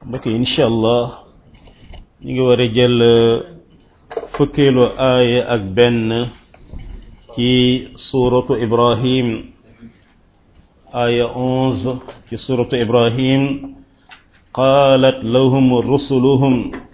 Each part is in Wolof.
mbokk yi incha allah ñu ngi war a jël fukkeelu aaya ak benn ci suuratu ibrahim aaya onze ci suuratu ibrahim qaalat lahum rusuluhum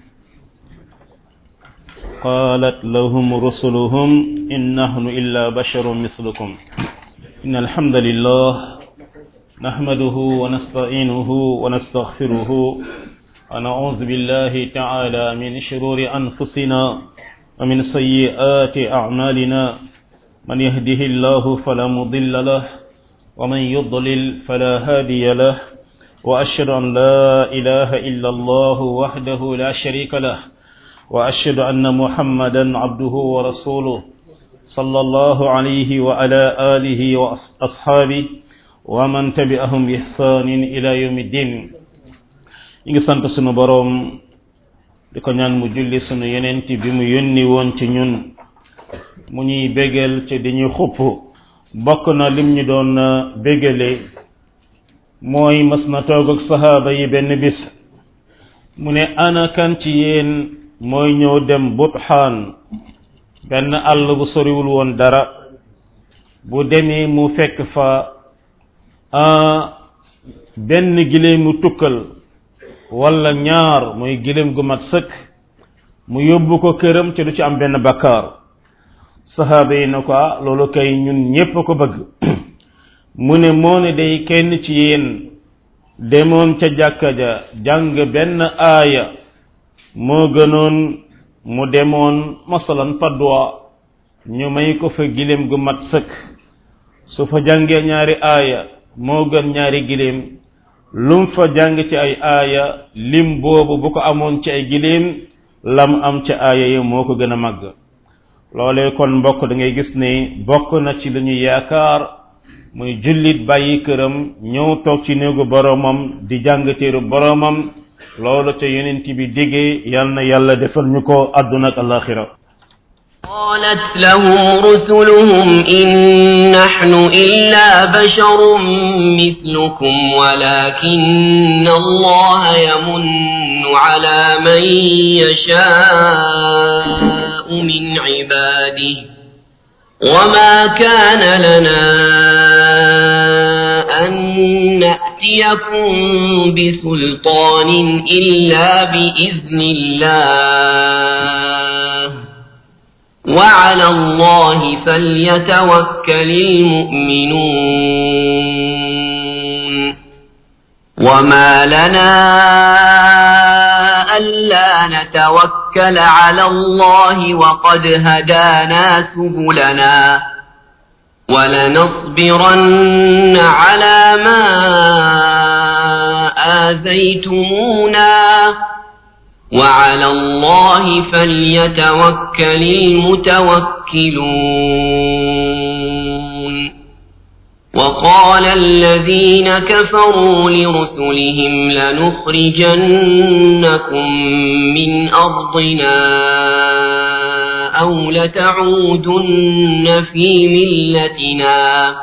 qaalat lahum rusuluhum in nahnu illa basharun mislukum in alhamdulillah نحمده ونستعينه ونستغفره ونعوذ بالله تعالى من شرور أنفسنا ومن سيئات أعمالنا من يهده الله فلا مضل له ومن يضلل فلا هادي له وأشهد أن لا إله إلا الله وحده لا شريك له وأشهد أن محمدا عبده ورسوله صلى الله عليه وعلى آله وأصحابه wa man tabi'ahum bi ihsanin ila yawmi din ñu ngi sant sunu boroom di ko ñaan mu julli sunu yenent bi mu yónni woon ci ñun mu ñuy bégal ci di ñuy xupp bokk na lim ñu doon bégale mooy mas na toog ak sahaaba yi benn bis mu ne ana kan ci yéen mooy ñëw dem Buthaan benn àll bu soriwul woon dara bu demee mu fekk fa benn gileemu tukkal wala ñaar muy gileem gu mat sëkk mu yóbbu ko këram ci du ci am benn bakkaar saxaaba yi na ko loolu kay ñun ñépp ko bëgg mu ne moo ne day kenn ci yéen demoon ca jàkka ja jàng benn aaya moo gënoon mu demoon masalan padwa ñu may ko fa gileem gu mat sëkk su fa jàngee ñaari aaya moo gën ñaari giléem lum fa jàng ci ay aaya lim boobu bu ko amoon ci ay giléem lam am ci aaya yi moo ko gën a màgg loolee kon mbokk da ngay gis ne bokk na ci lu ñu yaakaar muy jullit bàyyi këram ñëw toog ci néegu boroomam di jàng téeru boroomam loolu ca yonent bi diggee yal na yàlla defal ñu ko àdduna ak alaxira قالت لهم رسلهم إن نحن إلا بشر مثلكم ولكن الله يمن على من يشاء من عباده وما كان لنا أن نأتيكم بسلطان إلا بإذن الله وعلى الله فليتوكل المؤمنون وما لنا ألا نتوكل على الله وقد هدانا سبلنا ولنصبرن على ما آذيتمونا وعلى الله فليتوكل المتوكلون وقال الذين كفروا لرسلهم لنخرجنكم من أرضنا أو لتعودن في ملتنا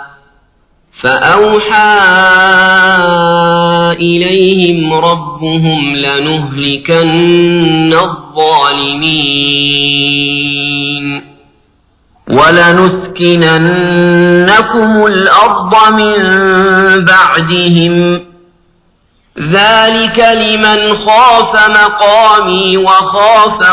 فأوحى إليهم ربهم لنهلكن الظالمين ولنسكننكم الأرض من بعدهم ذلك لمن خاف مقامي وخاف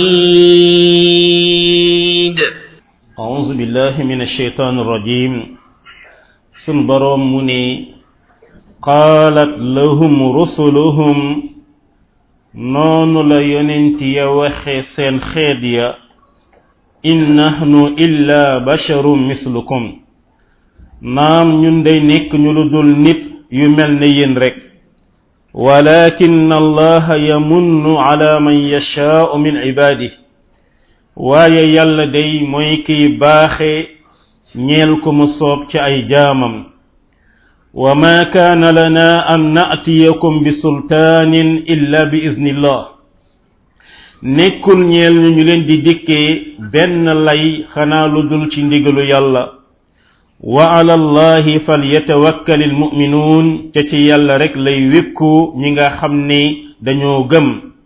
وعيد أعوذ بالله من الشيطان الرجيم sun boroom mu ne qaalat lahum rusuluhum noonu la yonent ya waxe seen xeet ya in nahnu illa basharun mislukum naam ñun day nekk ñu lu dul nit yu mel ne yéen rek walakin allaha yamunnu ala man yashaau min ibadihi waaye yàlla day mooy kiy baaxe ñeel ko mu soob ci ay jaamam wa ma kaana lana an naatiyakum bi sultaanin illa bi iznillah nekkul ñeel ñu ñu leen di dikkee benn lay xanaa lu dul ci ndigalu yàlla wa ala allahi falyatawakkal almuminuun ca ci yàlla rek lay wékku ñi nga xam ne dañoo gëm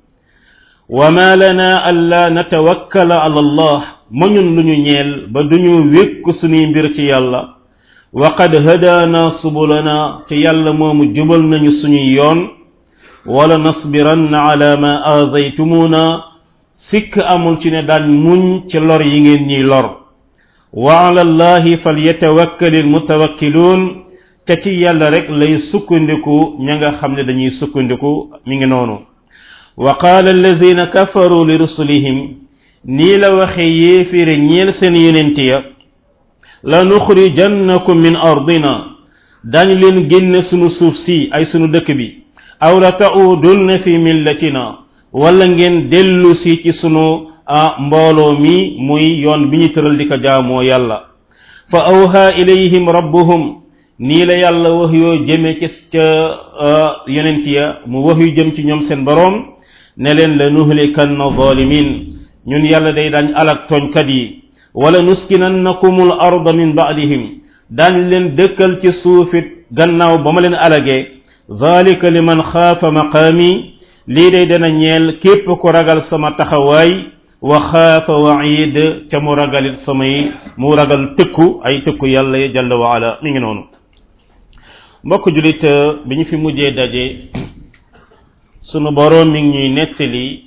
wa ma lana alla natawakkala ala allah ma ñun lu ñu ñeel ba duñu wékk suñuy mbir ci yàlla wa qad hadaana subulana te yàlla moomu jubal nañu suñuy yoon wala nasbiranna ala ma aazaytumuna sikk amul ci ne daan muñ ci lor yi ngeen ñiy lor wa ala allahi falyatawakkali almutawakkiluun te ci yàlla rek lay sukkandiku ña nga xam ne dañuy sukkandiku mi ngi noonu wa qaala allazina kafaru li rusulihim nii la waxe yéefére ñeel seen yonent ya la nuxrijannakum min ardina dañ leen génne sunu suuf si ay sunu dëkk bi aw la ta'udunna fi millatina wala ngeen dellu si ci sunu mbooloo mi muy yoon bi ñu tëral di ko jaamoo yàlla fa awha ilayhim rabbuhum nii la yàlla wax yoo jëme ci ca yonent ya mu wax yu jëm ci ñoom seen boroom ne leen la nuhlikanna zalimin ñun yàlla day daañ alak tooñkat yi wala nuskinannakumul arda min ba'dihim daañ leen dëkkal ci suufit gannaaw ba ma leen alagee zalika liman xaafa maqaami lii day dana ñeel képp ku ragal sama taxawaay wa xaafa waid ca mu ragalit samay mu ragal tëkku ay tëkku yàlla ya jalla wa ala mi ngi noonu mbokk julit bi ñu fi mujjee daje sunu boroom mi ngi ñuy nettali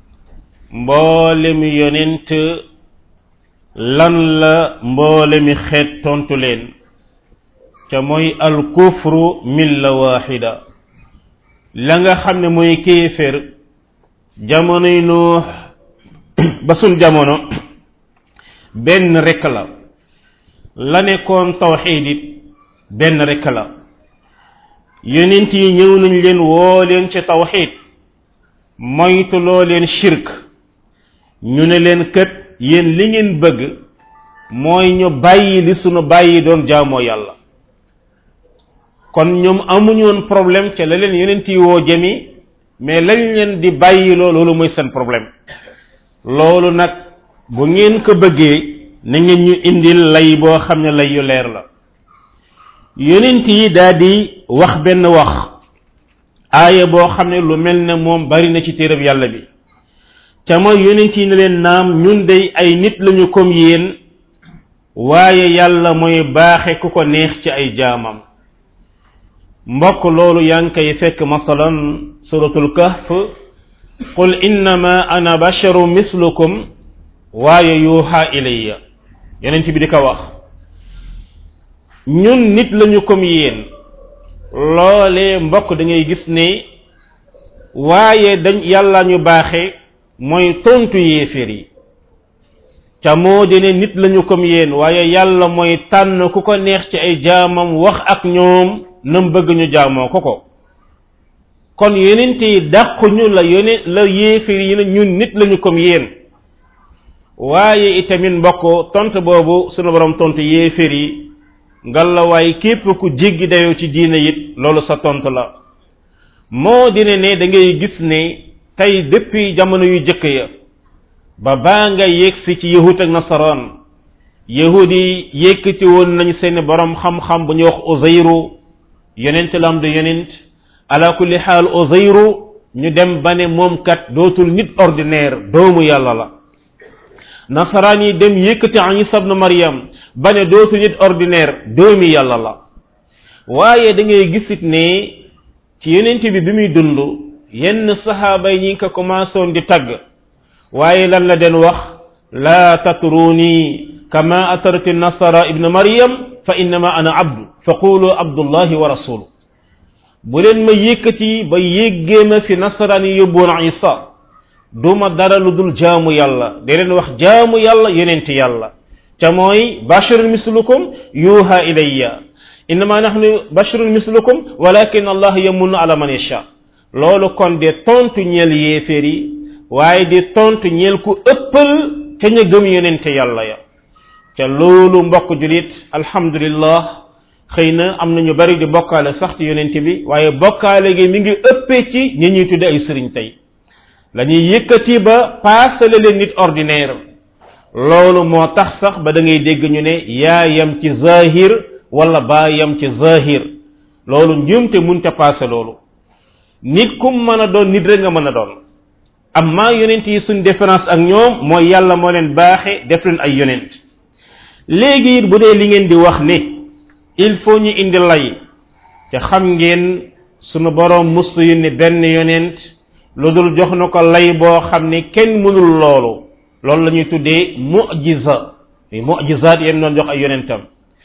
mboole mi yonent lan la mboole mi xeet tontu leen ca mooy al kufru milla waxida la nga xam ne mooy kéefér jamonoy nuux ba sun jamono benn rekk la la nekkoon tawxiid it benn rekk la yonent yi ñëw nañ leen woo leen ci tawxiid moytuloo leen shirk ñu ne leen kët yéen li ngeen bëgg mooy ñu bàyyi li sunu bàyyi doon jaamoo yàlla kon ñoom amuñu woon problème ca la leen yonent yi woo jëmi mais lañ leen di bàyyi loo loolu mooy seen problème loolu nag bu ngeen ko bëggee na ngeen ñu indil lay boo xam ne lay yu leer la yonent yi daal di wax benn wax aaya boo xam ne lu mel ne moom bari na ci téereb yàlla bi ca mooy yonent yi ne leen naam ñun day ay nit lañu comme yéen waaye yàlla mooy baaxe ku ko neex ci ay jaamam mbokk loolu yaa ngi koy fekk masalan suratul kahf qul innama ana basharu mislukum waaye yuuxa ilayya yonent bi di ko wax ñun nit lañu comme yéen loolee mbokk da ngay gis ne waaye dañ yàlla ñu baaxe mooy tontu yéeféer yi ca moo di ne nit lañu comme yéen waaye yàlla mooy tànn ku ko neex ci ay jaamam wax ak ñoom nam bëgg ñu jaamoo ko ko kon yonent yi dàquñu la yone la yéeféer yi ne ñun nit lañu comme yéen waaye itamit mbokk tontu boobu sunu borom tontu yéeféer yi ngalawaay képp ku jéggi dayoo ci diine it loolu sa tontu la moo dina ne da ngay gis ne tey depuis jamono yu jëkk ya ba baa nga yegsi ci yahud ak nasaraan yahud yi yëkkati woon nañ seeni borom xam-xam bu ñuy wax uzayru yonent la am du yonent ala kulli xaal uzayru ñu dem ba ne moom kat dootul nit ordinaire doomu yàlla la nasaraan yi dem yëkkati isa ibn maryam ba ne dootul nit ordinaire doomi yàlla la waaye da ngay gisit ne ci yonent bi bi muy dund yenn saxaaba yi ñi ngi ko commencé woon di tagg waaye lan la den wax laa tatruni kama atarati nasara ibn maryam fa innama ana abdu fa qulu abdullahi wa rasulu bu leen ma yëkkati ba yéggee ma fi nasaraan yi yóbboon isa duma dara lu dul jaamu yàlla da leen wax jaamu yàlla yonent yàlla te mooy bashirun mislukum yuha ilayya innama nahnu bashirun mislukum walakin allah yamunnu ala man yasha loolu kon de tontu ñeel yéeféer yi waaye di tontu ñeel ku ëppal ca ña gëm yonente yàlla ya ca loolu mbokk julit alhamdulillah xëy na am na ñu bari di bokkaale sax ci yonente bi waaye bokkaale gi mi ngi ëppee ci ñi ñuy tudde ay sëriñ tey la ñuy yëkkati ba paasale leen nit ordinaire loolu moo tax sax ba da ngay dégg ñu ne yaa yam ci zahir wala baa yam ci zahir loolu njuumte munte paase loolu nit kum mën a doon nit rek nga mën a doon amma yonent yi suñ différence ak ñoom mooy yàlla moo leen baaxe def leen ay yonent léegi bu dee li ngeen di wax ne il faut ñu indi lay te xam ngeen sunu boroom mustu yu ne benn yonent lu dul jox na ko lay boo xam ne kenn mënul loolu loolu la ñuy tuddee mujiza muy mujizaat yéen doon jox ay yonentam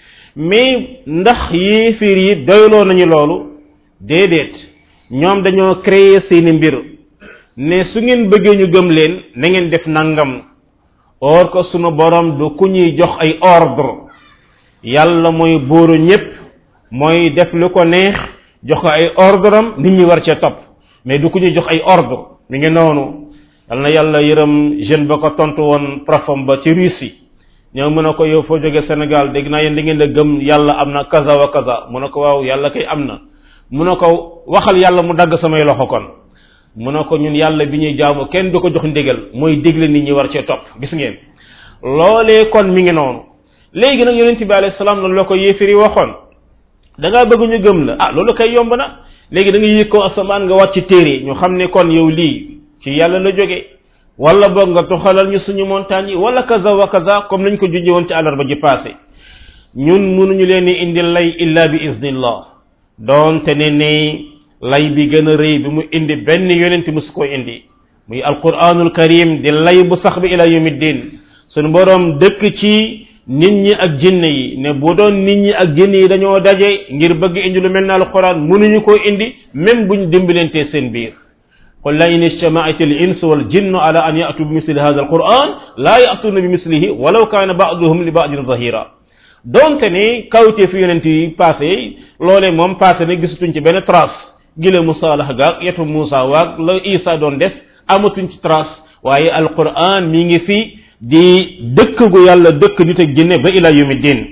mais ndax yéefir yi doyloo nañu loolu déedéet ñoom dañoo créer seeni mbir ne su ngeen bëggee ñu gëm leen na ngeen def nangam or ko sunu borom du ku ñuy jox ay ordre yàlla mooy buuru ñépp mooy def lu ko neex jox ko ay ordre am nit ñi war cee topp mais du ku ñuy jox ay ordre mi ngi noonu yal na yàlla yërëm jeune ba ko tontu woon profam ba ci Russie ñëw mu ne ko yow foo jóge Sénégal dégg naa yéen da ngeen da gëm yàlla am na kaza wa kaza mu ne ko waaw yàlla kay am na mu ne ko waxal yàlla mu dagg samay loxo kon mu ne ko ñun yàlla bi ñuy jaamu kenn du ko jox ndigal mooy digle nit ñi war cee topp gis ngeen loolee kon mi ngi noonu léegi nag yonent bi alayhi salaam loolu la ko yéefiri waxoon da ngaa bëgg ñu gëm la ah loolu kay yomb na léegi da nga yëg ko asamaan nga wàcc téere ñu xam ne kon yow lii ci yàlla la jóge wala boog nga toxalal ñu suñu montagne yi wala kaza wa kaza comme nañ ko junjee woon ci àllarba ji passé ñun mënuñu leen di indi lay illa bi iznillah doonte ne ne lay bi gën a rëy bi mu indi benn yonent musu ko indi muy alquranul karim di lay bu sax bi ila yawmiddin suñu borom dëkk ci nit ñi ak jinne yi ne bu doon nit ñi ak jinne yi dañoo daje ngir bëgg indi lu mel ne alquran mënuñu koo indi même buñ dimbalantee seen biir qul la in ijtamaat al insu wal jinnu ala an yatu bi misli hada alquran la yatuna bi mislihi walaw kana ba'duhum li ba'din zahira donte ne kawtee fi yonent yi passé loolee moom passé ne gisatuñ ci benn trace gile musaalax gaag yetu Muusa waag la Isa doon def amatuñ ci trace waaye alquran mi ngi fi di dëkk gu yàlla dëkk nit ak jinne ba ila yawmi din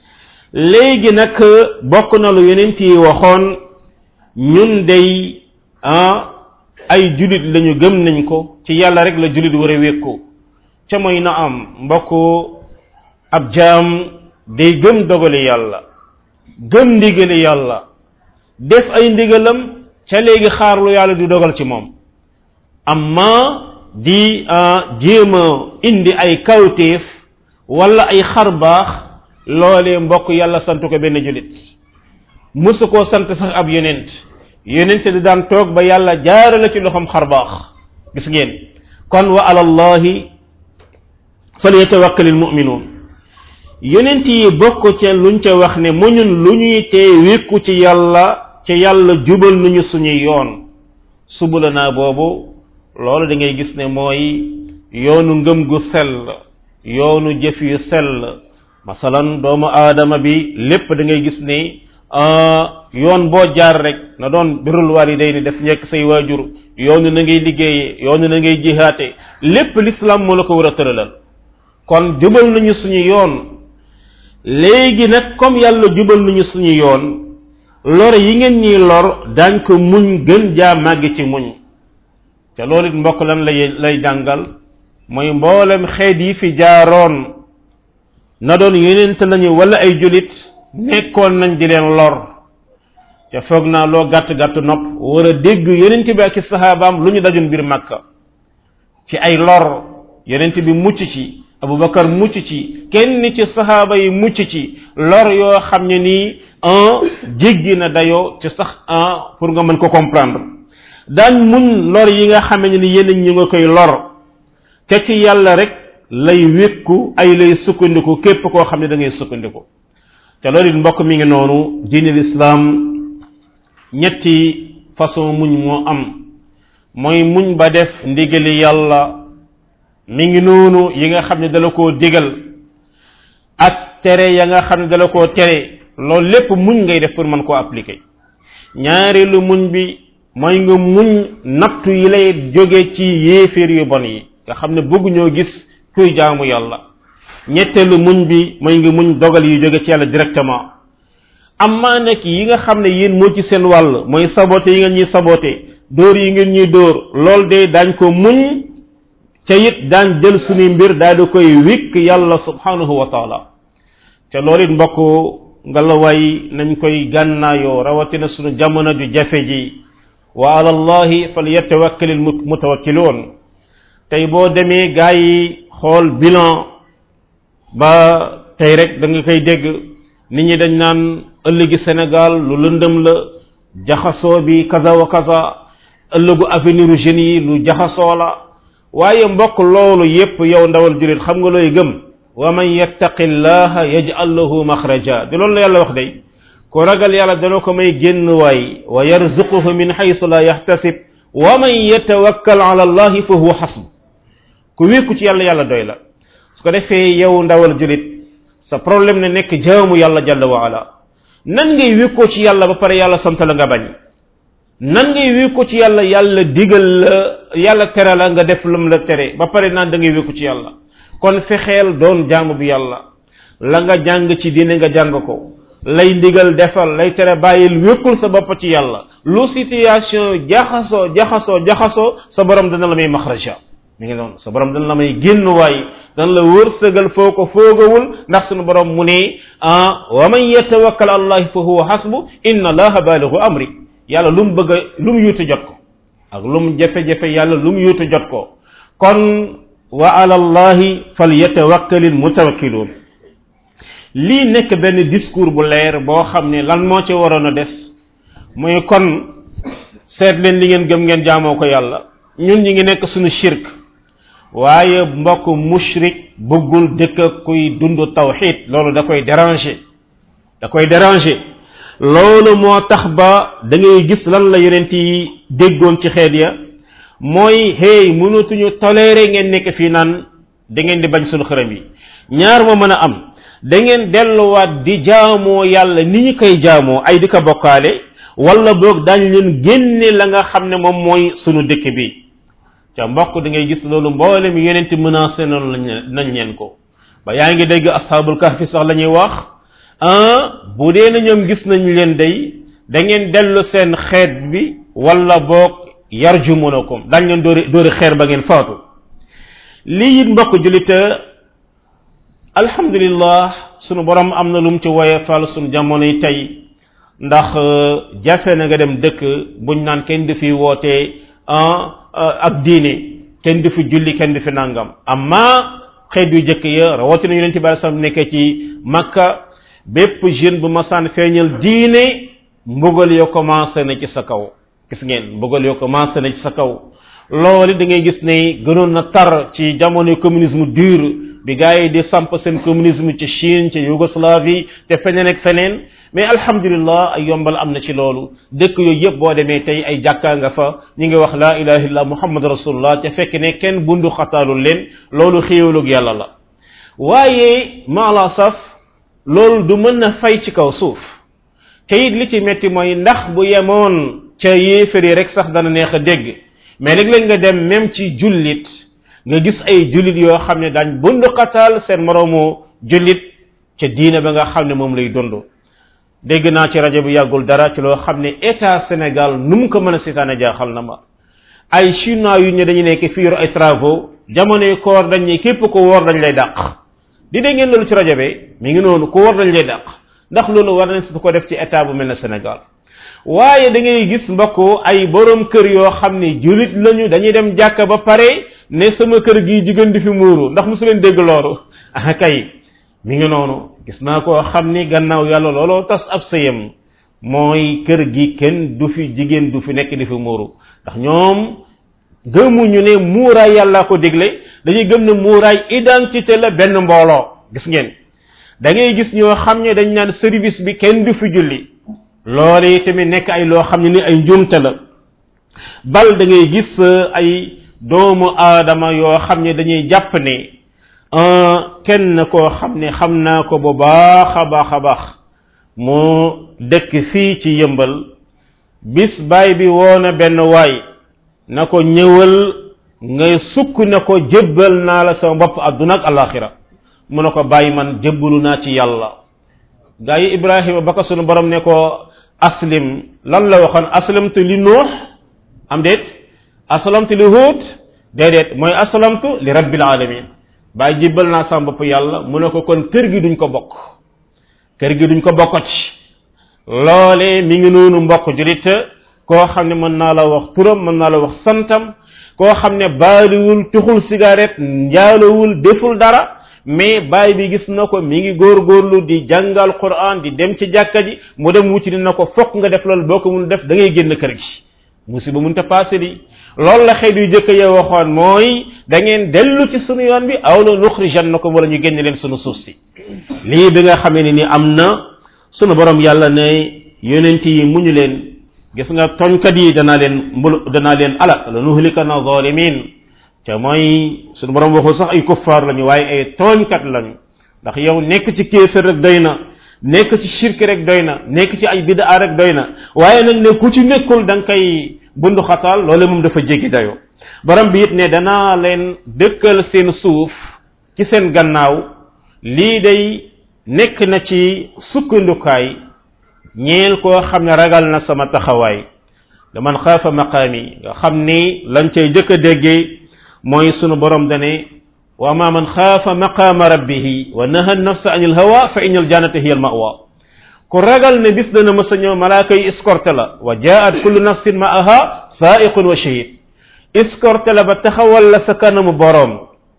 léegi nag bokk na lu yonent yi waxoon ñun day ah ay julit lañu gëm nañ ko ci yàlla rek la julit war a wékku ca mooy na am mbokk ab jaam day gëm dogali yàlla gëm ndigali yàlla def ay ndigalam ca léegi xaar lu yàlla di dogal ci moom amma di jéem a indi ay kawteef wala ay xar baax loolee mbokk yàlla sant ko benn julit musu koo sant sax ab yonent yonent di daan toog ba yàlla jaarale ci loxoom xar baax gis ngeen kon wa ala allahi falyatawakkalil mu'minuun yonent yi bokk ca luñ ca wax ne mu ñun lu ñuy tee wékku ci yàlla ci yàlla jubal nañu suñuy yoon subula naa boobu loolu da ngay gis ne mooy yoonu ngëm gu sell yoonu jëf yu sell masalan doomu aadama bi lépp da ngay gis ne yoon boo jaar rek na doon birul walidayni def njekk say waajur yoonu na ngay liggéeyee yoonu na ngay jihaate lépp l'islam moo la ko war a tëralal kon jubal nañu suñu yoon léegi nag comme yàlla jubal nañu suñu yoon lor yi ngeen ñuy lor daañ ko muñ gën jaa màgg ci muñ te loolu it mbokk lan lay lay jàngal mooy mboolem xeet yi fi jaaroon na doon yonent lañu wala ay julit nekkoon nañ di leen lor te foog naa loo gàtt gàtt nopp war a dégg yonent bi ak saxaabaam lu ñu dajun biir màkka ci ay lor yonent bi mucc ci abubakar mucc ci kenn ci saxaaba yi mucc ci lor yoo xam ne nii un jéggi na dayoo ci sax un pour nga mën ko comprendre daañ muñ lor yi nga xam ne ni yeneen ñu nga koy lor te ci yàlla rek lay wékku ay lay sukkandiku képp koo xam ne da ngay sukkandiku te loolu it mbokk mi ngi noonu diine lislaam ñetti façon muñ moo am mooy muñ ba def ndigali yàlla mi ngi noonu yi nga xam ne dala koo digal ak tere ya nga xam ne dala koo tere loolu lépp muñ ngay def pour mën koo appliquer ñaareelu muñ bi mooy nga muñ nattu yi lay jóge ci yéeféer yu bon yi nga xam ne bëgg ñoo gis kuy jaamu yàlla ñetteelu muñ bi mooy nga muñ dogal yi jóge ci yàlla directement amma nekk yi nga xam ne yéen moo ci seen wàll mooy sabote yi ngeen ñuy sabote dóor yi ngeen ñuy dóor lool de daañ ko muñ ca it daan jël suñu mbir daal di koy wikk yàlla subhanahu wa taala te loolu it mbokk nga la waay nañ koy gànnaayoo rawatina suñu jamono ju jafe ji wa ala allahi falyatawakkal al mutawakkiluun tey boo demee gaa yi xool bilan ba tey rek da nga koy dégg nit ñi dañ naan ëllëgi Sénégal lu lëndëm la jaxasoo bi kaza wa kaza ëllëgu avenir u jeunes yi lu jaxasoo la waaye mbokk loolu yépp yow ndawal julit xam nga looy gëm wa man yattaqi llaha yaj'al lahu maxraja di loolu la yàlla wax day ku ragal yàlla dana ko may génn waay wa yarzuquhu min haythu la yahtasib wa man yatawakkal ala allahi fa huwa hasb ku wékku ci yàlla yàlla doy la su ko defee yow ndawal julit sa problème ne nekk jaamu yàlla jalla wa ala nan ngay wékkoo ci yàlla ba pare yàlla sant la nga bañ nan ngay wékku ci yàlla yàlla digal la yàlla tere la nga def lam la tere ba pare naan da ngay wékku ci yàlla kon fexeel doon jaamu bi yàlla la nga jàng ci diine nga jàng ko lay ndigal defal lay tere bàyyil wékkul sa bopp ci yàlla lu situation jaxasoo jaxasoo jaxasoo sa borom dana la may maxraja mi ngi noonu sa borom dana la may génn waay dana la wërsëgal foo ko foogawul ndax sunu borom mu ne ah wa man yatawakkal allahi fa huwa hasbu inna allaha baaligu amri yàlla lu mu bëgg a lu mu yuutu jot ko ak lu mu jafe-jafe yàlla lu mu yuutu jot ko kon wa ala allahi falyatawakkalil mutawakkiluun lii nekk benn discours bu leer boo xam ne lan moo ci waroon a des mooy kon seet leen li ngeen gëm ngeen jaamoo ko yàlla ñun ñi ngi nekk suñu shirk waaye mbokk mushrik bëggul dëkk kuy dund tawxid loolu da koy déranger da koy déranger loolu moo tax ba da ngay gis lan la yonent yi déggoon ci xeet ya mooy hey mënatuñu toléré ngeen nekk fii naan da ngeen di bañ suñu xërëm yi ñaar moo mën a am da ngeen delluwaat di jaamoo yàlla ni ñu koy jaamoo ay di ko bokkaale wala boog daañu leen génne la nga xam ne moom mooy sunu dëkk bi ca mbokk da ngay gis loolu mboolem yonent menacé noonu lañ nañ leen ko ba yaa ngi dégg ashabul kahfi sax la ñuy wax ah bu dee na ñoom gis nañ leen day da ngeen dellu seen xeet bi wala boog yarjumunakum dañ leen dóori dóori xeer ba ngeen faatu lii it mbokk julita alhamdulillah sunu borom am na lu mu ci woyefal sunu jamono yi tey ndax jafe na nga dem dëkk buñ naan kenn du fi wootee ak diine kenn du fi julli kenn du fi nangam amma xeet yu jëkk ya rawatina yonent bi sallam nekkee ci makka bépp jeune bu masaan feeñal diine mbugal yo commencé na ci sa kaw gis ngeen mbugal yo commencé na ci sa kaw loolu da ngay gis ne gënoon na tar ci jamono communisme dur bi gars yi di samp seen communisme ci Chine ci Yougoslavie te feneen ak feneen mais alhamdulillah ay yombal am na ci loolu dëkk yooyu yëpp boo demee tey ay jàkkaa nga fa ñi ngi wax laa ilaha illallah muhammad rasulullah te fekk ne kenn bundu xataalul leen loolu xéewalug yàlla la waaye maala saf loolu du mën na fay ci kaw suuf te it li ci metti mooy ndax bu yemoon ca yéefar yi rek sax dana neex a dégg mais léeg-léeg nga dem même ci jullit nga gis ay jullit yoo xam ne daañ bundu xataal seen moroomu jullit ca diine ba nga xam ne moom lay dund dégg naa ci rajo bi yàggul dara ci loo xam ne état Sénégal nu mu ko mën a seetaane jaaxal na ma ay chinois yu ñu dañu nekk fii yor ay travaux jamonoy koor dañ ne képp ko woor dañ lay dàq di dégg ngeen loolu ci rajo bi mi ngi noonu ku woor dañ lay dàq ndax loolu war nañ su ko def ci état bu mel ne Sénégal waaye da ngay gis mbokk ay borom kër yoo xam ne julit lañu dañuy dem jàkka ba pare ne sama kër gi jigéen di fi muuru ndax mosu leen dégg loolu ah kay mi ngi noonu gis naa koo xam ni gannaaw yàlla looloo tas ab sëyam mooy kër gi kenn du fi jigéen du fi nekk di fi muuru ndax ñoom gëmuñu ne muuraay yàlla ko dégle dañuy gëm ne muuraay identité la benn mbooloo gis ngeen da ngay gis ñoo xam ne dañ naan service bi kenn du fi julli loolu yi tamit nekk ay loo xam ne ni ay njuumte la bal da ngay gis ay doomu aadama yoo xam ne dañuy jàpp ne kenn koo xam ne xam naa ko bu baax a baax a baax mu dëkk fii ci yëmbal bis baay bi woona benn waay na ko ñëwal ngay sukk ne ko jébbal naa la sama bopp adduna ak alaxira mu ne ko bàyyi man jébbalu naa ci yàlla gaa yi ibrahima ba ko sunu borom ne ko aslim lan la waxoon aslamtu li nuux am déet aslamtu li huut déedéet mooy aslamtu li rabbil alamin bàyyi jébbal naa sama bopp yàlla mu ne ko kon kër gi duñ ko bokk kër gi duñ ko bokkati loole mi ngi noonu mbokk julit koo xam ne mën naa la wax turam mën naa la wax santam koo xam ne baaliwul tuxul cigarette njaalowul deful dara mais baay bi gis na ko mi ngi góorgóorlu di jàngal quran di dem ci jàkka ji mu dem wuti na ko fokk nga def loolu boo ko mun def da ngay génn kër gi musiba mun ta passé di loolu la xeet yu jëkk ya waxoon mooy da ngeen dellu ci sunu yoon bi aw la nuxrijannakum wala ñu génne leen sunu suuf si lii bi nga xamee ne ni am na sunu borom yàlla ne yonent yi muñu leen gis nga tooñkat yi danaa leen mbul danaa leen alak la nuhlikana zalimin te mooy sunu borom waxul sax ay kuffaar lañu waaye ay tooñkat lañu ndax yow nekk ci kéefër rek doy na nekk ci shirk rek doy na nekk ci ay bidaa rek doy na waaye nag ne ku ci nekkul da nga koy bundu xataal loole moom dafa jéggi dayoo borom bi it ne danaa leen dëkkal seen suuf ci seen gannaaw lii day nekk na ci sukkandukaay ñeel koo xam ne ragal na sama taxawaay da man xaafa maqaami nga xam ni lañ cay jëkk a déggee mooy sunu borom dane wa ma man xaafa maqaama rabbihi wa naha nafsa anil hawa fa inal jannata hiya al mawa ku ragal ne bis dana mësa ñëw malaaka yi escorté la wa jaat kullu nafsin maaha saiqun wa shahid escorté la ba taxawal la sa kanamu boroom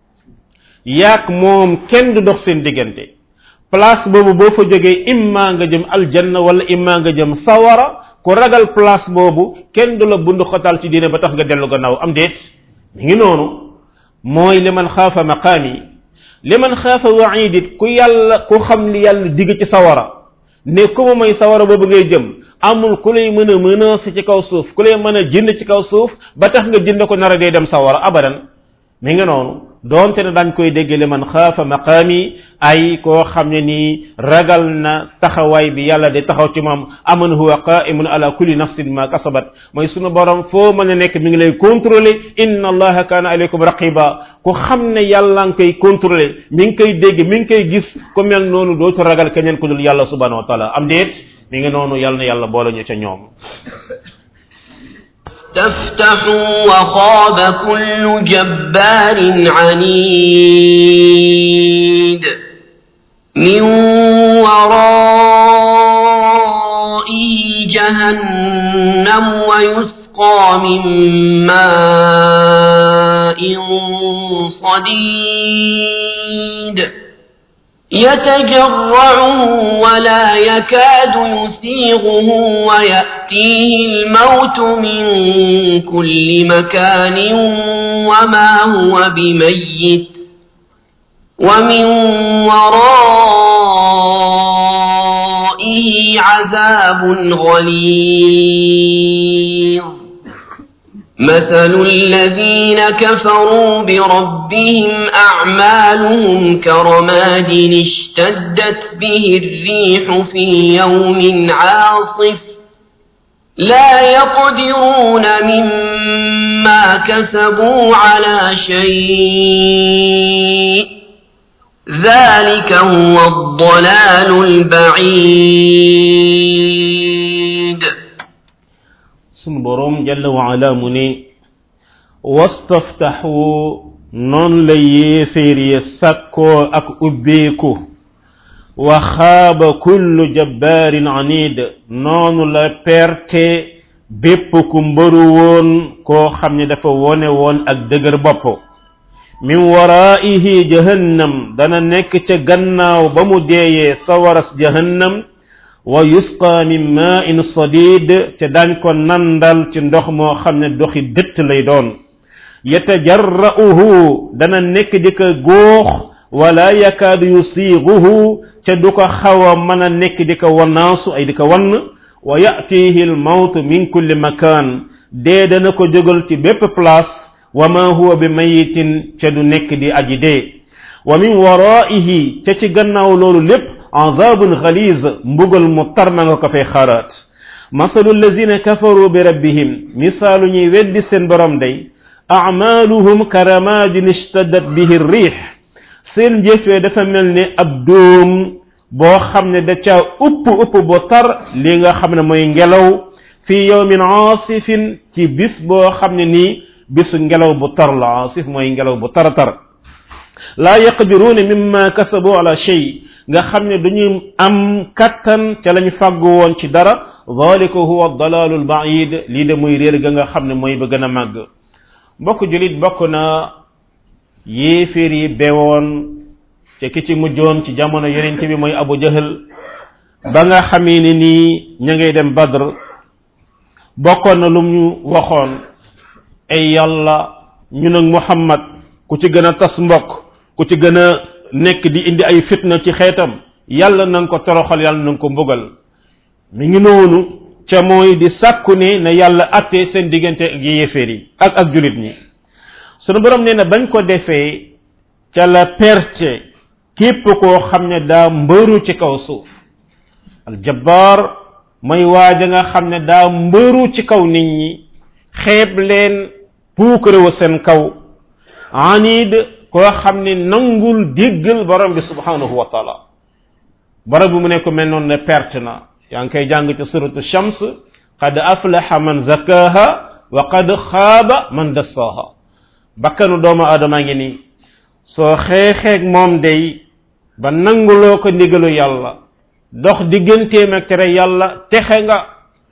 yaak moom kenn du dox seen diggante place boobu boo fa jógee imma nga jëm aljanna wala imma nga jëm sawara ku ragal place boobu kenn du la bund xotal ci diine ba tax nga dellu gannaaw am déet mi ngi noonu mooy li man xaafa maqaami li man xaafa waidit ku yàlla ku xam li yàlla digg ci sawara ne ku ma may sawara boobu ngay jëm amul ku lay mën a menacer ci kaw suuf ku lay mën a jënd ci kaw suuf ba tax nga jënd ko nar a dee dem sawara abadan mi ngi noonu doonte ne dañ koy dégg li man xaafa maqaami ay koo xam ne nii ragal na taxawaay bi yàlla di taxaw ci moom aman huwa qaimun ala kulli nafsin ma kasabat mooy sunu borom foo mën a nekk mi ngi lay contrôler inna allaha kaana alaykum raqiba ku xam ne yàlla nga koy contrôler mi ngi koy dégg mi ngi koy gis ku mel noonu dootu ragal keneen ku dul yàlla subhanahu wa taala am déet mi ngi noonu yàlla na yàlla boole ñu ca ñoom تفتحوا وخاب كل جبار عنيد من ورائه جهنم ويسقى من ماء صديد يتجرعه ولا يكاد يسيغه ويأتيه الموت من كل مكان وما هو بميت ومن ورائه عذاب غليظ مثل الذين كفروا بربهم أعمالهم كرماد اشتدت به الريح في يوم عاصف لا يقدرون مما كسبوا على شيء ذلك هو الضلال البعيد sunu borom jalla wa ala mu ne wastaftaxu noon la yéeféer ya sàkkoo ak ubbeeku wa xaaba kullu jabbaarin anid noonu la perte bépp ku mbëru woon koo xam ne dafa wone woon ak dëgër bopp min waraihi jahannam dana nekk ca gannaaw ba mu deeyee sawaras jahannam wa yusqa min ma'in sadid te dañ ko nandal ci ndox moo xam ne doxi dëtt lay doon yatajarra'uhu dana nekk di ko góox wala yakaadu yusiiguhu ca du ko xaw a mën a nekk di ko wannaasu ay di ko wann wa ya'tihi almawtu min kulli makan dee dana ko jógal ci bépp place wa ma huwa bi mayitin ca du nekk di aji dee wa min waraihi ca ci gannaaw loolu lépp azabun xaliz mbugal mu tar ma nga ko fay xaaraat masalu allazina kafaru bi rabbihim misaalu ñuy weddi seen borom day amaluhum karamadin ishtaddat bihi riix seen jëfee dafa mel ni ab dóom boo xam ne da caa upp upp bu tar li nga xam ne mooy ngelaw fi yawmin aasifin ci bis boo xam ne nii bisu ngelaw bu tar la aasif mooy ngelaw bu tar tar laa yaqdiruuna mimma kasabu ala shay nga xam ne duñu am kattan ca lañ fàggu woon ci dara dalika huwa dalaalu lbaid lii de muy réer ga nga xam ne mooy ba gën a màgg mbokk julit bokk na yéeféer yi bewoon te ki ci mujjoon ci jamono yonent bi mooy abu jahal ba nga xamee ni nii ña ngay dem badr bokkoon na lum ñu waxoon ay yàlla ñun ak muhammad ku ci gën a tas mbokk ku ci gën a nekk di indi ay fitna ci xeetam yàlla na nga ko toroxal yàlla na nga ko mbugal mi ngi noonu ca mooy di sàkku ne na yàlla atte seen diggante ak yéeféer yi ak ak julit ñi sunu borom nee na bañ ko defee ca la perte képp koo xam ne daa mbëru ci kaw suuf aljabbaar mooy waaja nga xam ne daa mbëru ci kaw nit ñi xeeb leen puukarewu seen kaw anid koo xam ne nangul déggal borom bi subhanahu wa taala borom bi mu ne ko mel noonu ne perte na yaa ngi koy jàng ci suratu shams qad aflaha man zakaha wa qad xaaba man dassaha bakkanu doomu aadama ngi nii soo xeexeeg moom day ba nanguloo ko ndigalu yàlla dox digganteem ak tere yàlla texe nga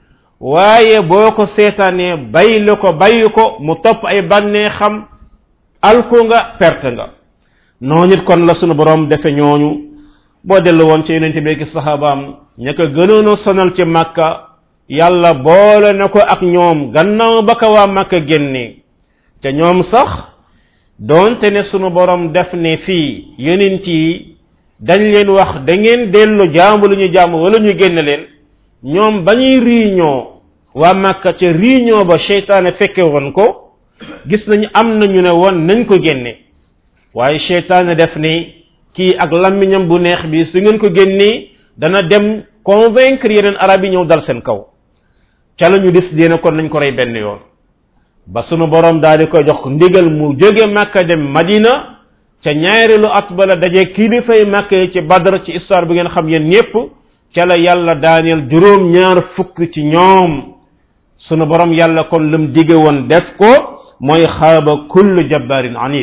waaye boo ko seetaanee baylu ko bayu ko mu topp ay bànnee xam alku nga perte nga noonu it kon la sunu borom defe ñooñu boo dellu woon ci yonente bi ak sahabaam ña ko gënoon a sonal ci màkka yàlla boole na ko ak ñoom gannaaw ba ko waa màkka génnee te ñoom sax doonte ne sunu borom def ne fii yonent yi dañ leen wax da ngeen dellu jaamu lu ñu jaamu wala ñu génn leen ñoom ba ñuy réunion waa màkka ca réunion ba seytaane fekke woon ko gis nañu am na ñu ne woon nañ ko génne waaye seytaane def ni kii ak lammiñam bu neex bi su ngeen ko génnee dana dem convaincre yeneen arab yi ñëw dal seen kaw ca la ñu décidé ne kon nañ ko rey benn yoon ba sunu borom daal di koy jox ndigal mu jóge màkka dem madina ca ñaareelu at ba la daje kilifay màkka yi ci badar ci histoire bi ngeen xam yéen ñépp ca la yàlla daaneel juróom ñaar fukk ci ñoom sunu borom yàlla kon lam dige woon def ko mooy xaaba kullu jabbarin anid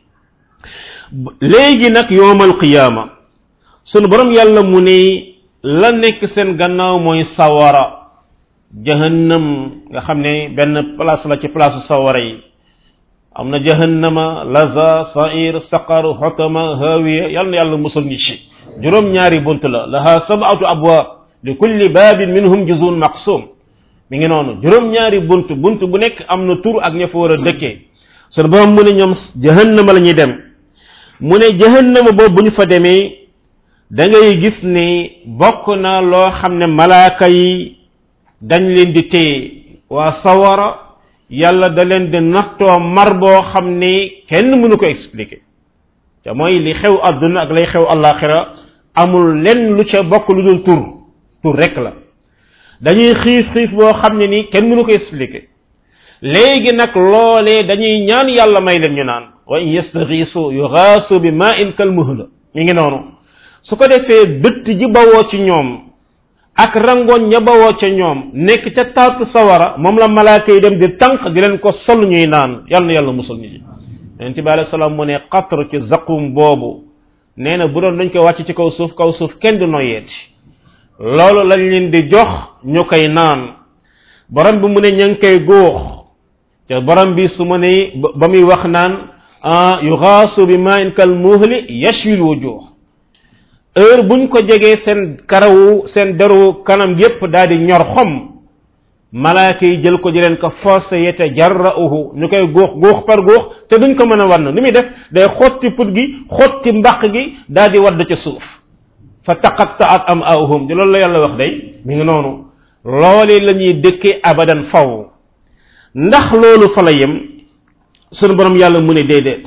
léegi nag yowmal qiyaama sunu borom yàlla mu ne la nekk seen gannaaw mooy sawara jahannam nga xam ne benn place la ci place sawara yi am na jahannama laza sair saqar xotama hawiya yàlla na yàlla musal ñi ci juróom ñaari bunt la laha sabatu abwaab li kulli baabin minhum juzun maqsum mi ngi noonu juróom ñaari bunt bunt bu nekk am na tur ak ña fa war a dëkkee sunu borom mu ne ñoom jahannama la ñuy dem mu ne jahannama boobu bu ñu fa demee da ngay gis ni bokk na loo xam ne malaaka yi dañ leen di téye waa sawara yàlla da leen di nattoo mar boo xam ni kenn mënu ko expliquer te mooy li xew àdduna ak lay xew àllaaxira amul lenn lu ca bokk lu dul tur tur rek la dañuy xiif xiif boo xam ne ni kenn mënu ko expliquer léegi nag loolee dañuy ñaan yàlla may leen ñu naan wa in yastaxiisu yuxaasu bi ma in kal muhla mi ngi noonu su ko defee dëtt ji bawoo ci ñoom ak rangoon ña bawoo ca ñoom nekk ca taatu sawara moom la malaaka yi dem di tànq di leen ko sol ñuy naan yàlla na yàlla musul ñu ji yonente bi alayhi salaam mu ne qatr ci zaqum boobu nee na bu doon dañ koy wàcc ci kaw suuf kaw suuf kenn du noyeeti loolu lañ leen di jox ñu koy naan borom bi mu ne ña ngi koy góox te borom bi su ma ne ba muy wax naan yuxaasu bi ma in kal muhli yashwil wujuh heure buñ ko jegee seen karawu seen deru kanam yépp daal di ñor xom malaaka yi jël ko di leen ko forcé yete jarrauhu ñu koy góox góox par góox te duñ ko mën a wann ni muy def day xotti put gi xotti mbaq gi daal di wadd ca suuf fa taqattaat am awhum di loolu la yàlla wax day mi ngi noonu loolee la ñuy dëkkee abadan faw ndax loolu fa la yem sunu borom yàlla mu ne déedéet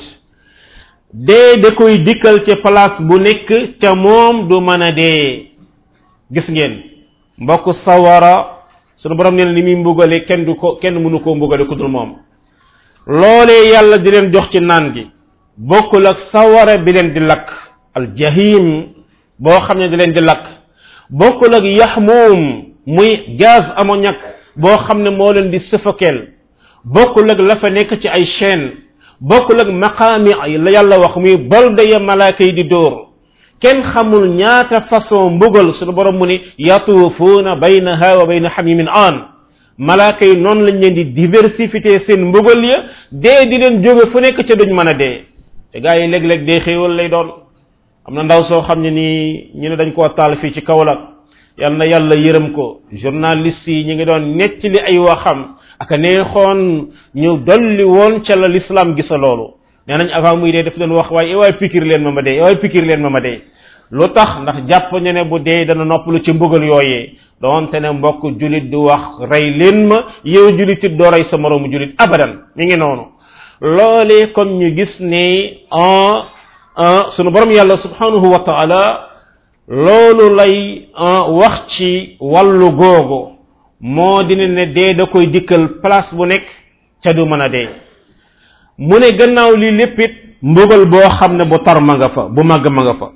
dee da koy dikkal ci place bu nekk ca moom du mën a dee gis ngeen mbokk sawara sunu borom nee na li muy mbugale kenn du ko kenn mënu koo mbugale ku dul moom loolee yàlla di leen jox ci naan gi bokkul ak sawara bi leen di lakk al jahim boo xam ne di leen di lakk bokkul ak yaxmuum muy gaz ammoniac boo xam ne moo leen di suffoquer bokkul ak la fa nekk ci ay chaîne bokkul ak maqaami la yàlla wax muy bolde ya malaaka yi di dóor kenn xamul ñaata façon mbugal suñu borom mu ni yatuufuuna baynaha wa bayna xamimin aan malaaka yi noonu lañ leen di diversifier seen mbugal ya dee di leen jóge fu nekk ca duñ mën a dee te gaa yi léeg-léeg dee xéewal lay doon am na ndaw soo xam ne nii ñu ne dañ koo taal fii ci Kaolack yal na yàlla yërëm ko journaliste yi ñu ngi doon nettali ay waxam aka neexoon ñu dolli woon ca la l'islam gisa loolu nee nañ avant muy dee daf doon wax waaye waaye pikir leen ma ma dee waaye pikir leen ma ma dee lu tax ndax jàpp ñu ne bu dee dana noppalu ci mbugal yooyee doonte ne mbokk julit du wax rey leen ma yow julit it doo rey sa moroomu julit abadan mi ngi noonu loolee kon ñu gis ne en sunu borom yàlla subhanahu wa taala loolu lay wax ci wàllu googu moo dina ne dee da koy dikkal place bu nekk ca du mën a dee mu ne gannaaw li lépp it mbugal boo xam ne bu tar ma nga fa bu màgg ma nga fa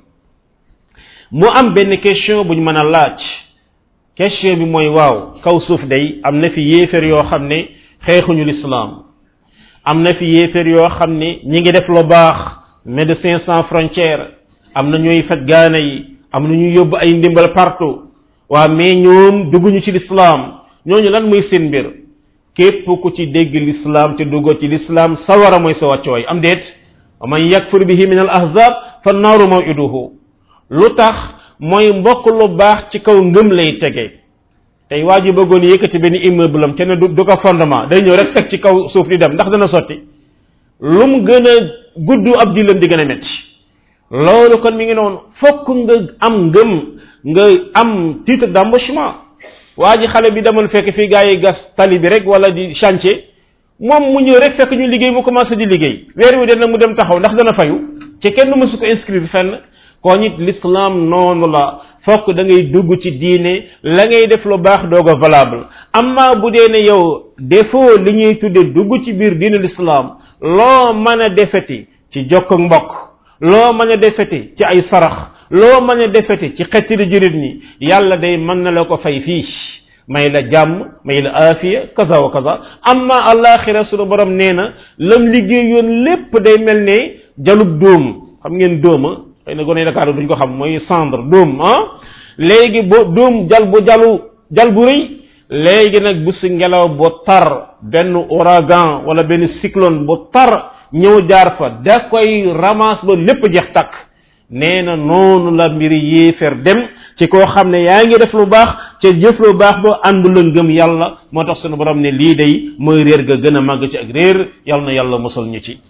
mu am benn question buñ mën a laaj question bi mooy waaw kaw suuf day am na fi yéeféer yoo xam ne xeexuñu lislaam am na fi yéeféer yoo xam ne ñi ngi def lu baax médecins sans frontières am na ñuy faj gaana yi am na ñuy yóbbu ay ndimbal partout waa mais ñoom dugguñu ci lislaam ñooñu lan muy seen mbir képp ku ci dégg lislaam te duggoo ci lislaam sawara mooy sa wàccooy am déet wa man yakfur bihi min al ahzab fa naaru mawiduhu lu tax mooy mbokk lu baax ci kaw ngëm lay tege tey waa ji bëggoon yëkkati benn immeuble am te ne du du ko fondement day ñëw rek teg ci kaw suuf di dem ndax dana sotti lu mu gën a gudd ab dilam di gën a metti loolu kon mi ngi noonu fokk nga am ngëm nga am titre d'embauchement waa ji xale bi demoon fekk fii gars yi gas tali bi rek wala di chantier moom mu ñëw rek fekk ñu liggéey mu commencé di liggéey weer wi dana mu dem taxaw ndax dana fayu te kenn mësu ko inscrire fenn koo nit l'islam noonu la fokk da ngay dugg ci diine la ngay def lu baax doog a valable amma bu dee ne yow defoo li ñuy tudde dugg ci biir diine l'islam loo mën a defeti ci jokk mbokk loo mën a defeti ci ay sarax loo mën a defeti ci xettili jurit ñi yàlla day mën na la ko fay fii may la jàmm may la aafiya kaza wa kaza amma alaxira sunu borom nee na lam liggéeyoon lépp day mel ne jalub dóom xam ngeen dóoma xëy na gone Dakar duñ ko xam mooy cendre dóom ah léegi bo dóom jal bu jalu jal bu rëy léegi nag bu si ngelaw bu tar benn ouragan wala benn cyclone bu tar ñëw jaar fa da koy ramasse ba lépp jeex takk nee na noonu la mbiri yéeféer dem ci koo xam ne yaa ngi def lu baax ca jëf lu baax ba àndu la ngëm yàlla moo tax sunu borom ne lii day mooy réer ga gën a màgg ci ak réer yàlla na yàlla musal ñu ci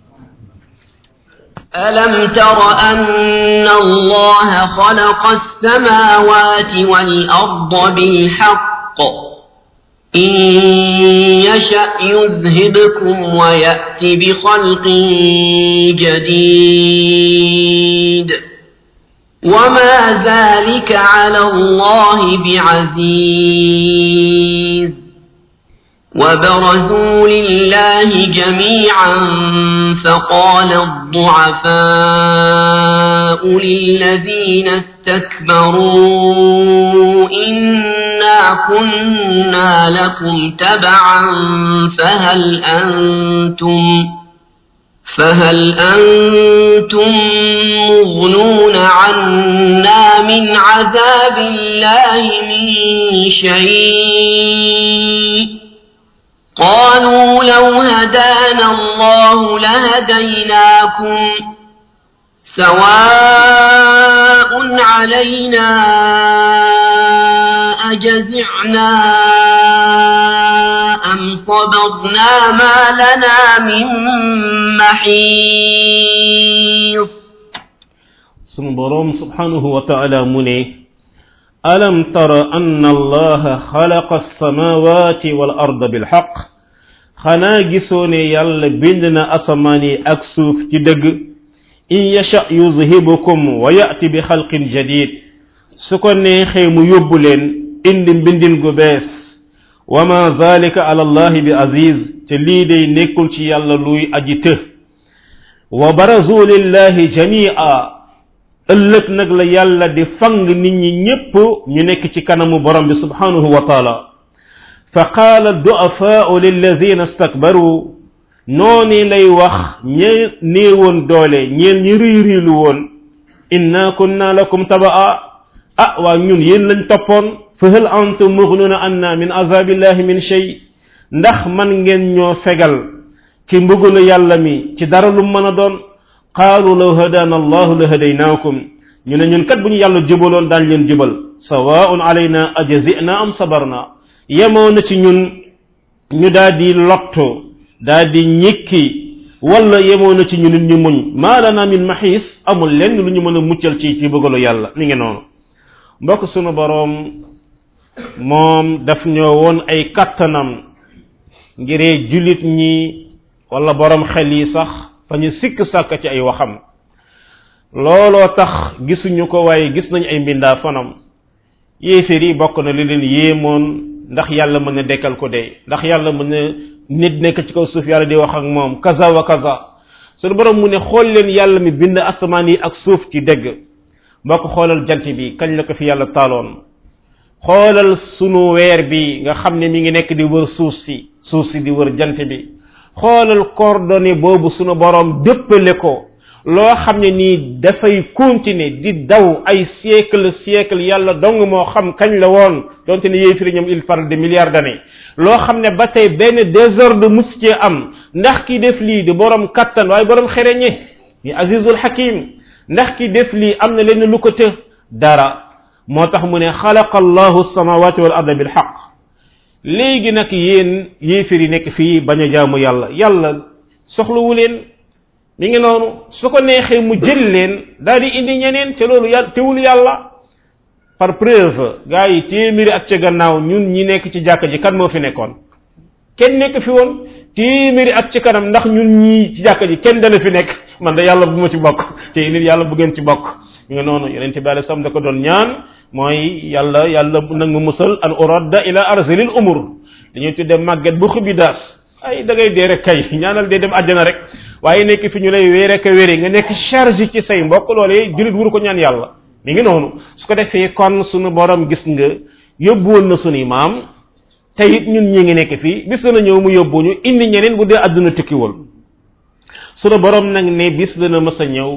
ألم تر أن الله خلق السماوات والأرض بالحق إن يشأ يذهبكم ويأتي بخلق جديد وما ذلك على الله بعزيز وبرزوا لله جميعا فقال الضعفاء للذين استكبروا إنا كنا لكم تبعا فهل أنتم فهل أنتم مغنون عنا من عذاب الله من شيء قالوا لو هدانا الله لهديناكم سواء علينا أجزعنا أم صبرنا ما لنا من محيص sunu boroom subhanahu wa taala mu ne alam tara anna allaha xalaqa alsamawati wal arda bilxaq xanaa gisoo ne yàlla bind na asamaan yi ak suuf ci dëgg in yasha yuzhibukum wa yati bi xalqin jadid su ko neexee mu yóbbu leen indi mbindin gu bees wa ma zalika ala allahi bi aziz te lii day nekkul ci yàlla luy aji të wa barazu lillahi jamia ëllëg nag la yàlla di fang nit ñi ñépp ñu nekk ci kanamu borom bi subhanahu wa taala fa qaala duafaau lilladina stakbaru nooni lay wax ñe néewoon doole ñeen ñi riy riilu woon inna kunna lakum tabaa ah waa ñun yéen lañ toppoon fa hal antum mughnuna anna min azabillahi min shay ndax man ngeen ñoo fegal ci mbugalu yàlla mi ci dara lu mën a doon qaalu law hadana allahu la hadaynaakum ñu ne ñun kat bu ñu yàlla jubaloon daañ leen jubal sawaun alayna ajazina am sabarna yemoo na ci ñun ñu daal di lotto daal di ñikki wala yemoo na ci ñun ñu muñ maa lana min maxiis amul lenn lu ñu mën a muccal ci ci bëggalu yàlla mi ngi noonu mbokk sunu boroom moom daf ñoo woon ay kattanam ngiree jullit ñi wala borom xel yi sax fa ñu sikk sàkk ci ay waxam looloo tax gisuñu ko waaye gis nañ ay mbindaa fanam yéeféer yi bokk na li leen yéemoon ndax yàlla mën na dekkal ko dee ndax yàlla mën na nit nekk ci kaw suuf yàlla di wax ak moom kaza wa kaza sunu borom mu ne xool leen yàlla mi bind asamaan yi ak suuf ci dégg mboo ko xoolal jant bi kañ la ko fi yàlla taaloon xoolal sunu weer bi nga xam ne mi ngi nekk di wër suuf si suuf si di wër jant bi xoolal coordonnée boobu sunu borom dëppale ko loo xam ne nii dafay continuer di daw ay siècle siècle yàlla dong moo xam kañ la woon donte ne yéy firi ñoom il parle de milliards d'années loo xam ne ba tey benn désordre mus cee am ndax ki def lii di borom kattan waaye borom xereñe ni azizul hakim ndax ki def lii am na leen lu ko të dara moo tax mu ne xalaqa allahu samawati wal arda bil xaq léegi nag yéen yéefir yi nekk fii bañ a jaamu yàlla yàlla soxlawu leen mi ngi noonu su ko neexee mu jël leen daal di indi ñeneen ca loolu yàlla teewul yàlla par preuve gars yi téeméeri at ca gannaaw ñun ñi nekk ci jàkka ji kan moo fi nekkoon kenn nekk fi woon téeméeri at ci kanam ndax ñun ñii ci jàkka ji kenn dana fi nekk man da yàlla bu ma ci bokk te nit yàlla bu ngeen ci bokk mi ngi noonu yonente bi alei sam da ko doon ñaan mooy yàlla yàlla nag mu musal an uradda ila arzalil umur dañuy tudde màgget bu xubi daas ay da ngay dee rek kay ñaanal dee dem àjjana rek waaye nekk fi ñu lay wéere ka wéere nga nekk charge ci say mbokk loolee julit wuru ko ñaan yàlla mi ngi noonu su ko defee kon sunu borom gis nga yóbbuwoon na sunuy maam te it ñun ñi ngi nekk fii bis dana ñëw mu yóbbuñu indi ñeneen bu dee àdduna tukkiwul sunu borom nag ne bis dana mës a ñëw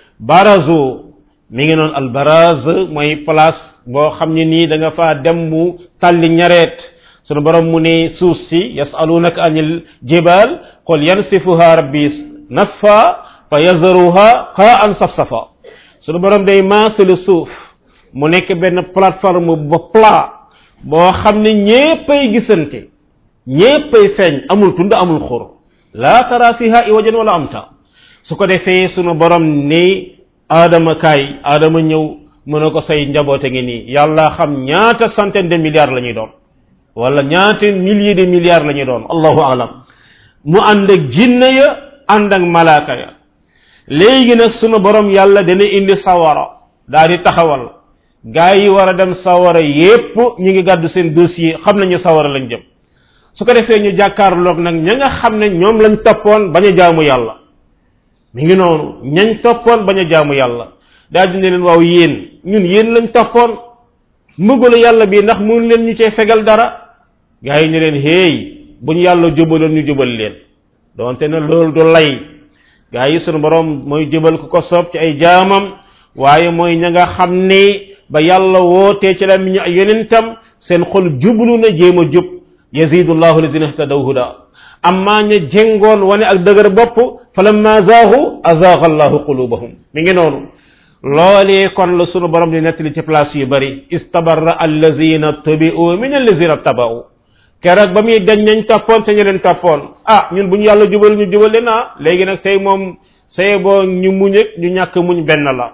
barazo mi ngi noonu al baraz mooy place boo xam ne nii da nga faa dem mu tàlli ñareet sunu borom mu ne suuf si yasalunaka anil jibal qul yansifuha rabbi nasfa fa yazaruha qaan safsafa sunu borom day maasale suuf mu nekk benn plateforme ba plat boo xam ne ñéppay gisante ñéppay feeñ amul tund amul xur laa tara fiha iwajan wala amta su ko defee sunu borom ni aadama kaay aadama ñëw mu ne ko say njaboote ngi nii yàlla xam ñaata centaine de milliards la ñuy doon wala ñaata milliers de milliards la ñuy doon allahu alam mu ànd ak jinne ya ànd ak malaaka ya léegi nag sunu borom yàlla dana indi sawara daa di taxawal gaa yi war a dem sawara yépp ñu ngi gàddu seen dossier xam nañu sawara lañ jëm su ko defee ñu jàkkaarloog nag ña nga xam ne ñoom lañ toppoon bañ a jaamu yàlla mi ngi noonu ñañ toppoon bañ a jaamu yàlla daal di ne leen waaw yéen ñun yéen lañ toppoon mbugalu yàlla bi ndax mun leen ñu cee fegal dara gaa yi ne leen héey bu ñu yàlla jubaloon ñu jubal leen doonte ne loolu du lay gaa yi sunu borom mooy jubal ku ko soob ci ay jaamam waaye mooy ña nga xam ne ba yàlla wootee ci la mi ñu ay yonentam seen xol jublu na jéem a jub yazidu llahu lazina ihtadaw huda amma ña jéngoon wane ak dëgër bopp falamma zaahu azaaga allahu qulubahum mi ngi noonu loolee kon la sunu borom di nettali ci place yu bari istabarra allazina tubi'u min allazina taba'u keroog ba muy dañ nañ toppoon te ñu leen toppoon ah ñun bu ñu yàlla jubal ñu jubal leen ah léegi nag tey moom say boo ñu muñ ak ñu ñàkk muñ benn la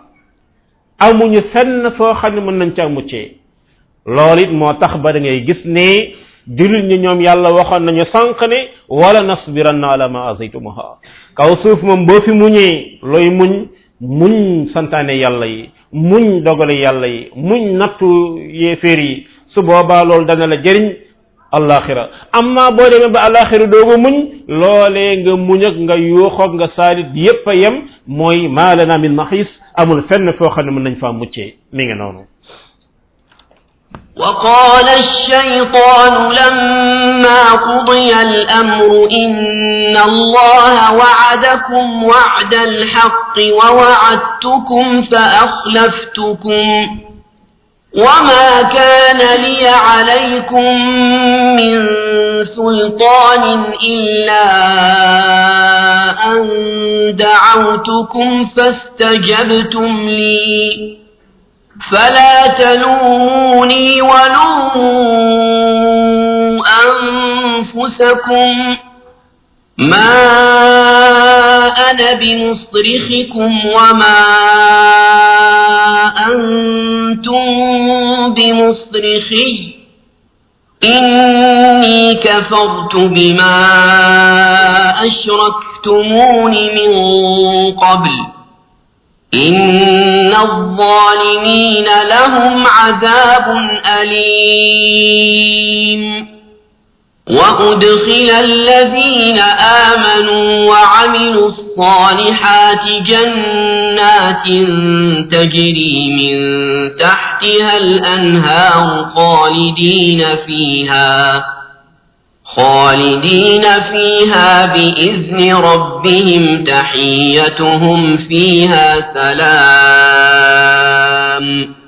amuñu fenn foo xam ne mën nañ ca muccee loolu it moo tax ba da ngay gis ne jullit ñi ñoom yàlla waxoon nañu sànq ne wala nasbiranna ala ma azaytumuha kaw suuf moom boo fi muñee looy muñ muñ santaane yàlla yi muñ dogale yàlla yi muñ nattu yéeféer yi su boobaa loolu dana la jëriñ alaxira amma boo demee ba alaxira dooga muñ loolee nga muñ ak nga yuuxoog nga saalit yépp a yem mooy maa lana min maxis amul fenn foo xam ne mën nañ faa muccee mi ngi noonu وقال الشيطان لما قضي الأمر إن الله وعدكم وعد الحق ووعدتكم فأخلفتكم وما كان لي عليكم من سلطان إلا أن دعوتكم فاستجبتم لي فلا تلوموني ولوموا أنفسكم ما أنا بمصرخكم وما أنتم بمصرخي إني كفرت بما أشركتمون من قبل إن الظالمين لهم عذاب أليم وأدخل الذين آمنوا وعملوا الصالحات جنات تجري من تحتها الأنهار خالدين فيها خالدين فيها بإذن ربهم تحيتهم فيها سلام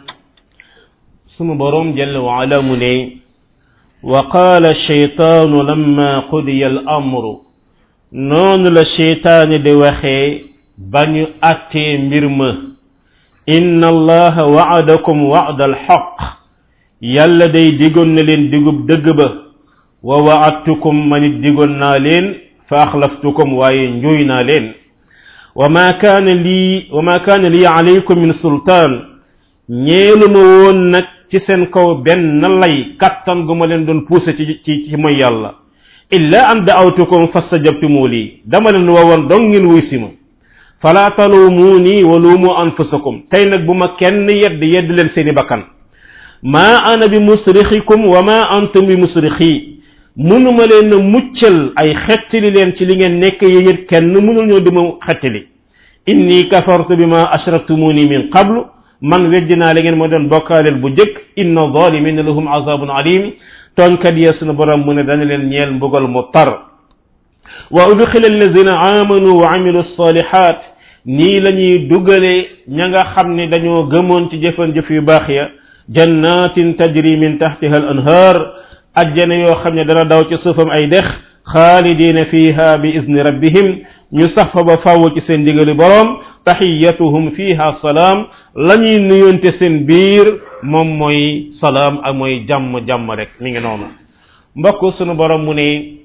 sunu borom jalla wa ala mu ne wa qaala sheytaanu lamma qudiya al amru noonu la sheytaani di waxee ba ñu attee mbir ma inna allaha wa'adakum wa'da al haqq yàlla day digoon na leen digub dëgg ba wa wa'adtukum manit digoon naa leen fa axlaftukum waaye njuuy naa leen wa ma kaana lii wa ma kaana lii alaykum min sultaan ñeelu ma woon nag ci seen kaw benn lay kattan gu ma leen doon poussé ci ci ci mooy yàlla illa an da'awtukum fastajabtumu lii dama leen woowoon dong ngeen wuy si ma fala talumuuni wa luumu anfusakum tey nag bu ma kenn yedd yedd leen seeni bakkan ma ana bi musrixikum wa ma antum bi musrixi munuma leen a muccal ay xettali leen ci li ngeen nekk yéen kenn munul ñoo dima xettali inni kafartu bima ashraktumuni min qablu man weddi naa la ngeen ma doon bokkaaleel bu jëkk inna zalimina lahum azabun alim tonkat ya sunu borom mu ne dana leen ñeel mbugal mu tar wa udxila allazina amanu wa amilu salihat nii la ñuy dugale ña nga xam ne dañoo gëmoon ci jëfan jëf yu baax ya jannatin tajri min tahtiha al anhar ajjana yoo xam ne dana daw ci suufam ay dex xaalidina fiha bi izni rabbihim ñu sax fa ba fàww ci seen digali boroom taxiyatuhum fiha salaam la ñuy nuyonte seen biir moom mooy salaam ak mooy jàmm jàmm rek mi ngi noonu mbokk sunu borom mu ne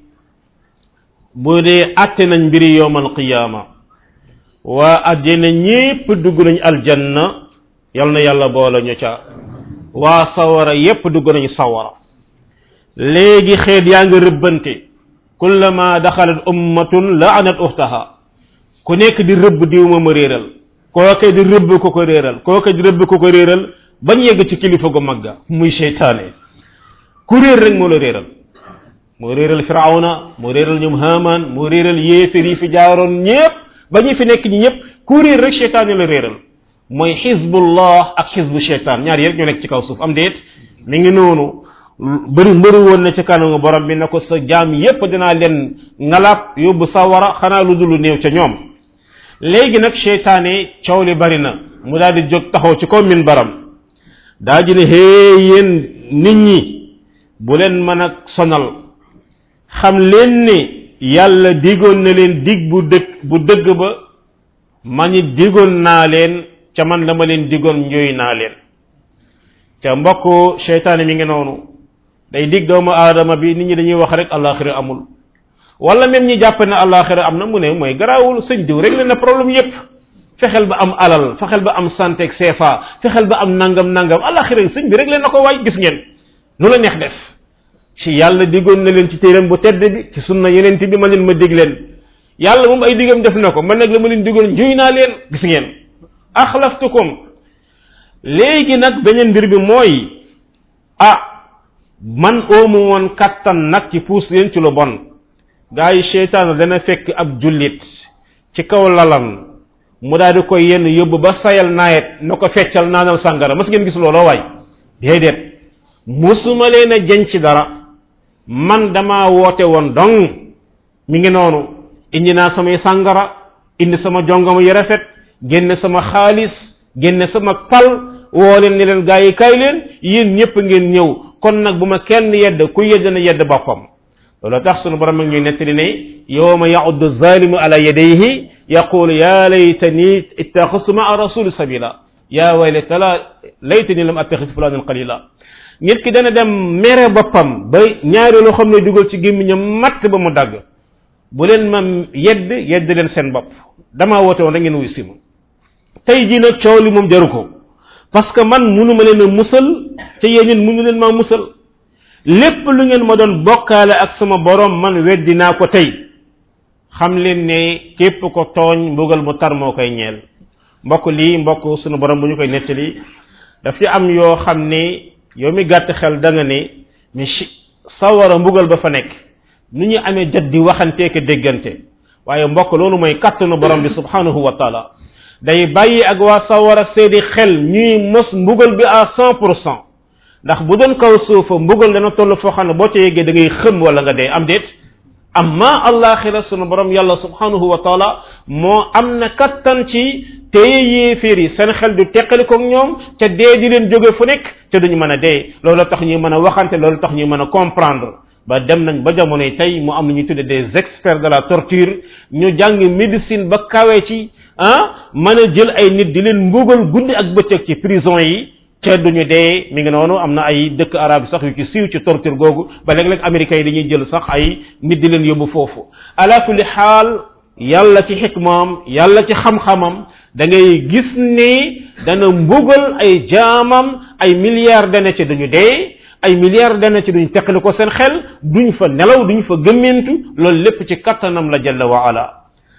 bu dee atte nañ mbiri yowmal qiyaama waa ajjana ñépp dugg nañ aljanna yal na yàlla boole ñu ca waa sawara yépp dugg nañu sawara léegi xeet yaa ngi rëbbante kullama daxalat ummatun laanat uxtaha ku nekk di rëbb diw ma ma réeral kooke di rëbb ko ko réeral kooke di rëbb ko ko réeral bañ yegg ci kilifa gu magga muy seytaane ku réer rek moo la réeral moo réeral firawna moo réeral ñoom haman moo réeral yéefér yi fi jaaroon ñépp ba ñu fi nekk ñi ñépp ku réer rek seytaane la réeral mooy xizbullah ak xizbu seytaan ñaar yi rek ñoo nekk ci kaw suuf am déet mi ngi noonu bëri mbëri woon na ci kanamu borom bi ne ko sa jaam yépp dinaa leen ngalab yóbbu sawara xanaa lu dul néew ca ñoom léegi nag seytaane coow li bari na mu daal di jóg taxaw ci kaw min baram daa ji ne hee yéen nit ñi bu leen mën a sonal xam leen ni yàlla digoon na leen dig bu dëkk bu dëgg ba ma ñi digoon naa leen ca man la ma leen digoon njoy naa leen ca mbokk seytaane mi ngi noonu day dig doomu aadama bi nit ñi dañuy wax rek alaxira amul wala même ñi jàpp ne alaxira am na mu ne mooy garaawul sëñ diw rek na problème yépp fexeel ba am alal fexeel ba am santé ak CFA fexeel ba am nangam nangam alaxira sëñ bi rek leen na ko waay gis ngeen nu la neex def ci yàlla digoon na leen ci téeram bu tedd bi ci sunna yeneen bi ma leen ma dig leen yàlla moom ay digam def na ko man nag la ma leen digoon njuy naa leen gis ngeen axlaftukum léegi nag beneen mbir bi mooy ah man oomu woon kattan nag ci puus leen ci lu bon gaa yi seytaan dana fekk ab jullit ci kaw lalam mu daal di koy yenn yóbbu ba sayal naayet na ko feccal naanal sàngara mas ngeen gis looloo waay déedéet musuma leen a jën ci dara man dama woote woon dong mi ngi noonu indi naa samay sàngara indi sama jongama yu rafet génne sama xaalis génne sama pal woo leen ni leen gaa yi kay leen yéen ñëpp ngeen ñëw kon nag bu ma kenn yedd ku yedd na yedd boppam loolu tax sunu borom ak ñuy nettali ne yowma yauddu zalimu ala yadayhi yaqulu ya laytani ittaxastu maa rasuli sabila ya waylata la laytani lam attaxis fulanan qalila nit ki dana dem mere boppam ba ñaari loo xam ne dugal ci gémmiñam matt ba mu dagg bu leen ma yedd yedd leen seen bopp damaa woote woon da ngeen wuy si ma tey jii nag coow li moom jaru ko parce que man munuma leen a musal te yéen it munu leen maa musal lépp lu ngeen ma doon bokkaale ak sama borom man weddi naa ko tey xam leen ne képp ko tooñ mbugal mu tar moo koy ñeel mbokk lii mbokk sunu borom bu ñu koy nettali daf ci am yoo xam ne yow mi gàtt xel da nga ne mais sawara mbugal ba fa nekk nu ñu amee jot di waxantee ko déggante waaye mbokk loolu mooy kàttanu borom bi subhanahu wa taala day bàyyi ak waa sawara seedi xel ñuy mos mbugal bi à cent pour cent ndax bu doon kaw suufa mbugal dana toll foo xam ne boo ca yeggee da ngay xëm wala nga dee am déet amma allaxira sunu borom yàlla subhanahu wa taala moo am na kattan ci téye yéeféer yi seen xel du teqalikoog ñoom te dee di leen jóge fu nekk te duñu mën a dee loolu tax ñuy mën a waxante loolu tax ñuy mën a comprendre ba dem nañ ba jamonoy tey mu am lu ñuy tudde des experts de la torture ñu jàng médecine ba kawe ci ah mën a jël ay nit di leen mbugal guddi ak bëccëg ci prison yi ca duñu dee mi ngi noonu am na ay dëkk arab sax yu ci siiw ci torture googu ba léeg-léeg américains yi dañuy jël sax ay nit di leen yóbbu foofu ala kulli xaal yàlla ci xikmaam yàlla ci xam-xamam da ngay gis ni dana mbugal ay jaamam ay milliards dana ci duñu dee ay milliards dana ci duñ teqali ko seen xel duñ fa nelaw duñ fa gëmmentu loolu lépp ci kattanam la jalla wa ala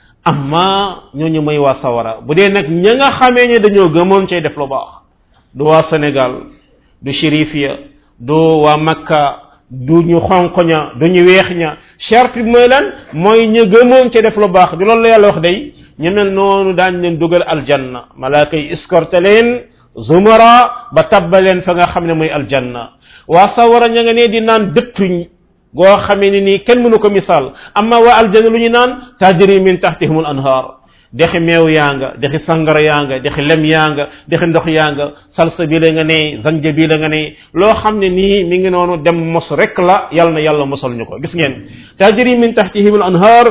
amma ñooñu may waa sawara bu dee nag ña nga xamee ne dañoo gëmoon cay def lu baax du waa Sénégal du shérif ya du waa Makka du ñu xonq ña du ñu weex ña charte bi mooy lan mooy ñu gëmoon cay def lu baax di loolu la yàlla wax day ñu mel noonu daañ leen dugal aljanna malaaka yi escorté leen zumara ba tabbaleen fa nga xam ne mooy aljanna waa sawara ña nga ne di naan dëttuñ goo xamee ni nii kenn mënu ko misaal amma waa aljanna lu ñu naan tajri min tahtihimul anhar dexi meew yaa nga dexi sangara yaa nga dexi lem yaa nga dexi ndox yaa nga salsa bi la nga ne zanja bi la nga ne loo xam ne nii mi ngi noonu dem mos rek la yàlla na yàlla mosal ñu ko gis ngeen tajri min tahtihimul anhar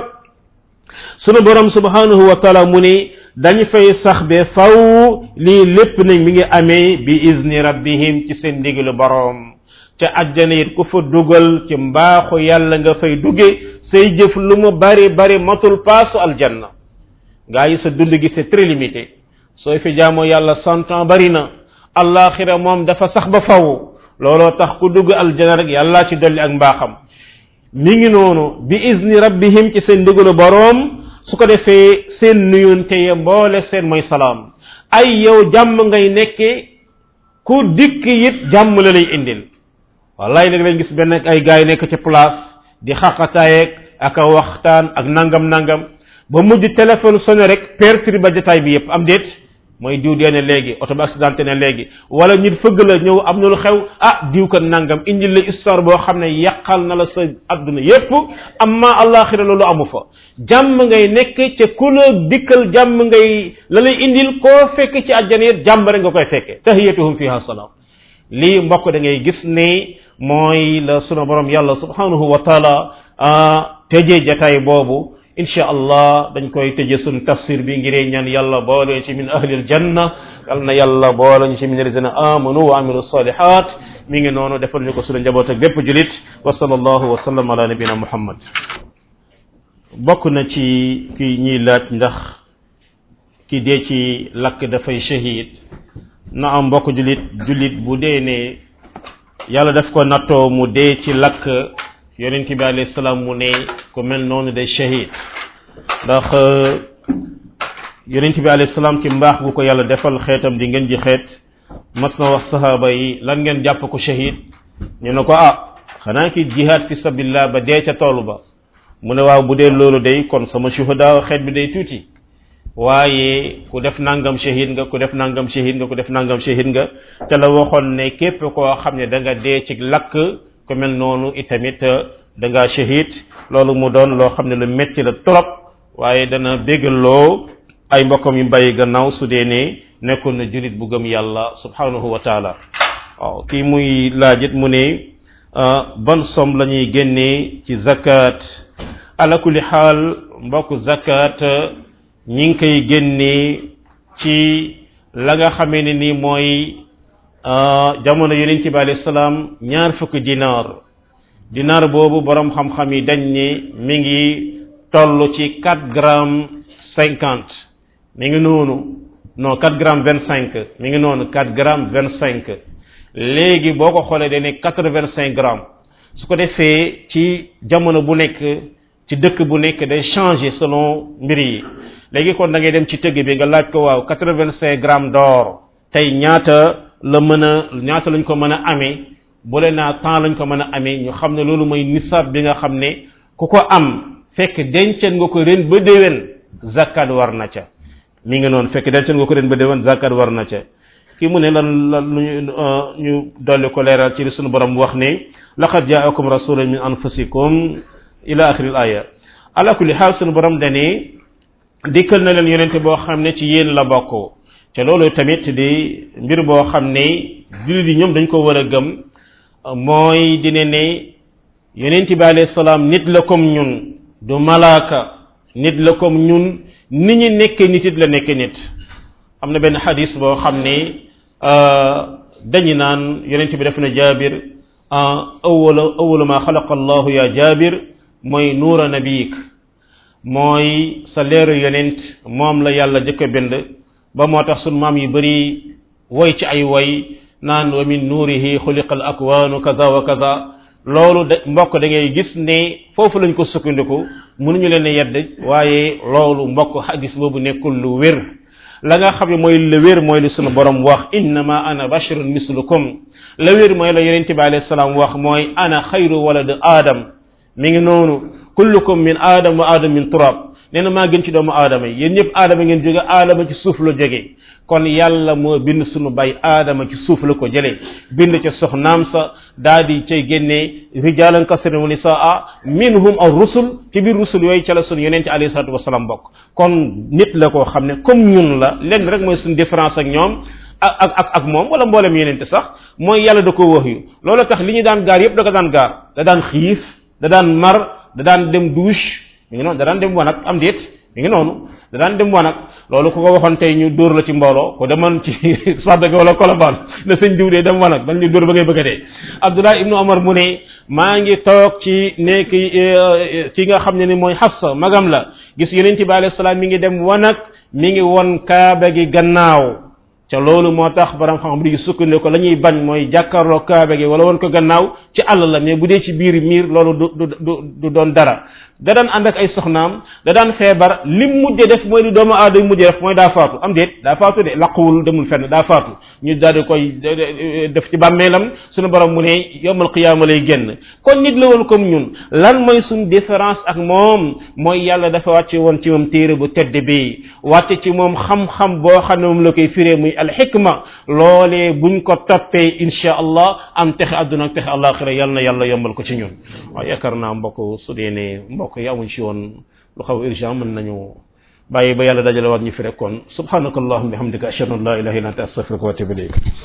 sunu borom subhanahu wa taala mu ni dañ fay sax be faw lii lépp nag mi ngi amee bi izni rabbihim ci seen ndigalu borom te àjjana it ku fa dugal ci mbaaxu yàlla nga fay dugge say jëf lu mu bari bari matul paasu aljanna gaa yi sa dund gi c'est très limité sooy fi jaamoo yàlla cent ans bari na allaxira moom dafa sax ba faw looloo tax ku dugg aljanna rek yàlla ci dolli ak mbaaxam mi ngi noonu bi izni rabbihim ci seen ndigalu boroom su ko defee seen nuyunte ya mboole seen mooy salaam ay yow jàmm ngay nekke ku dikk it jàmm la lay indil wallaay léegi lañ gis benn ay gars yi nekk ci place di xaqataayeeg ak a waxtaan ak nangam nangam ba mujj téléphone sonné rek perturbe ba jataay bi yépp am déet mooy diw dee ne léegi oto bi accidenté ne léegi wala nit fëgg la ñëw am na lu xew ah diw ko nangam indil la histoire boo xam ne yàqal na la sa adduna yépp amma allaxira loolu amu fa jàmm ngay nekk ca ku la dikkal jàmm ngay la lay indil koo fekk ci àjjana yet jàmm rek nga koy fekke tahiyatuhum fiha salaam lii mbokk da ngay gis ne mooy la sunu borom yàlla subhanahu wa taala tëjee jataay boobu insha allah dañ koy tëje sun tafsir bi ngiree ñaan yàlla boole ci min ahli aljanna yal na yàlla boole ñu ci min alladina amanu wa amilu salihat mi ngi noonu defal ñu ko sunu njaboot ak bépp julit wa sallallahu wa sallam ala nabina muhammad bokk na ci ki ñuy laaj ndax ki dee ci lakk dafay shahid na am mbokk julit julit bu dee ne yàlla daf ko nattoo mu dee ci lakk yonent bi alayhi salaam mu ne ku mel noonu day shahid ndax yonent bi alayhi salaam ci mbaax bu ko yàlla defal xeetam di ngeen ji xeet mas na wax sahaaba yi lan ngeen jàpp ko shahid ñu ne ko ah xanaa ki jihad fi sabilillah ba dee ca toolu ba mu ne waaw bu dee loolu day kon sama shuhada xeet bi day tuuti waaye ku def nangam shahid nga ku def nangam shahid nga ku def nangam shahid nga te la waxoon ne képp koo xam ne da nga dee ci lakk ku mel noonu itamit da nga shahid loolu mu doon loo xam ne lu metti la trop waaye dana béggaloo ay mbokkam yu bàyyi gannaaw su dee ne nekkoon na julit bu gëm yàlla subhanahu wa taala waaw kii muy laajit mu ne ban som la ñuy génnee ci zakat ala kulli xaal mbokk zakat ñi ngi koy génnee ci la nga xamee ne ni mooy jamono yonent bi alayhi salaam ñaar fukki dinaar dinaar boobu borom xam-xam yi dañ ni mi ngi toll ci 4 grammes 50 mi ngi noonu non 4 grammes 25 mi ngi noonu 4 grammes 25 léegi boo ko xoolee dañ ne 85 grammes su ko defee ci jamono bu nekk ci dëkk bu nekk day changer selon mbir yi léegi kon da ngay dem ci tëgg bi nga laaj ko waaw 85 grammes d'or tey ñaata la mën a ñaata lañ ko mën a amee bu leen naa temps lañ ko mën a amee ñu xam ne loolu mooy nisab bi nga xam ne ku ko am fekk denceen nga ko ren ba déwén zakat war na ca mi ngi noonu fekk denceen nga ko ren ba déwén zakat war na ca ki mu ne lan lan ñu ñu dolli ko leeral ci li sunu borom wax ne laqad jaakum rasulun min anfusikum ila axiril aya ala kulli xaal sunu borom dane dikkal na leen yonente boo xam ne ci yéen la bokk te loolu tamit di mbir boo xam ne jullit yi ñoom dañ ko war a gëm mooy dine ne yonente bi alayhi salaam nit la comme ñun du malaaka nit la comme ñun ni ñu nekkee nit it la nekkee nit am na benn xadis boo xam ne dañu naan yonente bi def na jaabir awwala awwala ma xalaqa allahu ya jaabir mooy nuura nabiyik mooy sa leeru yonent moom la yàlla jëkk a bind ba moo tax sun maam yu bëri woy ci ay woy naan wa min nuurihi xuliqa al akwaanu kaza wa kaza loolu da mbokk da ngay gis ne foofu lañ ko sukkandiku mënuñu leen a yedd waaye loolu mbokk hadis boobu nekkul lu wér la nga xam ne mooy la wér mooy li sunu borom wax innama ana basharun mislukum la wér mooy la yonente bi alayhi salaam wax mooy ana xayru walad aadam mi ngi noonu kullukum min aadam wa aadam min turab nee na maa gën ci doomu aadama yi yéen ñëpp aadama ngeen jóge aadama ci suuf la jóge kon yàlla moo bind sunu bay aadama ci suuf la ko jëlee bind ca soxnaam sa daa di cay génnee rijalan kasiran wa nisaa minhum ar rusul ci biir rusul yooyu ca la sunu yonente alayhi salatu wasalaam bokk kon nit la koo xam ne comme ñun la lenn rek mooy suñu différence ak ñoom ak ak ak ak moom wala mboolem yonente sax mooy yàlla da ko wax yu loolu tax li ñu daan gaar yëpp da ko daan gaar da daan xiif da daan mar da daan dem douche mi ngi noonu da daan dem wanag am déet mi ngi noonu da daan dem wanag loolu ku ko waxoon tey ñu dóor la ci mbooloo ko demoon ci Sadaga wala Colobane na sëñ diw dee dem wanag dañ ñu dóor ba ngay bëgg a dee Abdullah ibnu Omar mu ne maa ngi toog ci nekk ci nga xam ne ni mooy Hafsa magam la gis yonent bi alayhi salaam mi ngi dem wanag mi ngi won kaaba gi gannaaw ca loolu moo tax borom xam-xam di sukkandiku la ñuy bañ mooy jàkkaarloo kaaba gi wala woon ko gannaaw ci àll la mais bu dee ci biir miir loolu du du du du doon dara da daan ànd ak ay soxnaam da daan feebar lim mujj def mooy li doomu aadama mujj def mooy daa faatu am déet daa faatu de laquwul demul fenn daa faatu ñu daal di koy def ci bàmmeelam suñu borom mu ne yowmal qiyaama lay génn kon nit la woon comme ñun lan mooy suñ différence ak moom mooy yàlla dafa wàcce woon ci moom téere bu tedd bi wàcce ci moom xam-xam boo xam ne moom la koy firee muy alxikma loolee buñ ko toppee insha allah am texe àdduna ak texe àllaaxira yal na yàlla yombal ko ci ñun waaw yaakaar naa mbokk su dee ne mbokk yi amuñ ci woon lu xaw urgent mën nañu bàyyi ba yàlla dajale waat ñu fi rek kon subhanakallahumma bihamdika ashhadu an la ilaha illa anta astaghfiruka wa atubu ilayk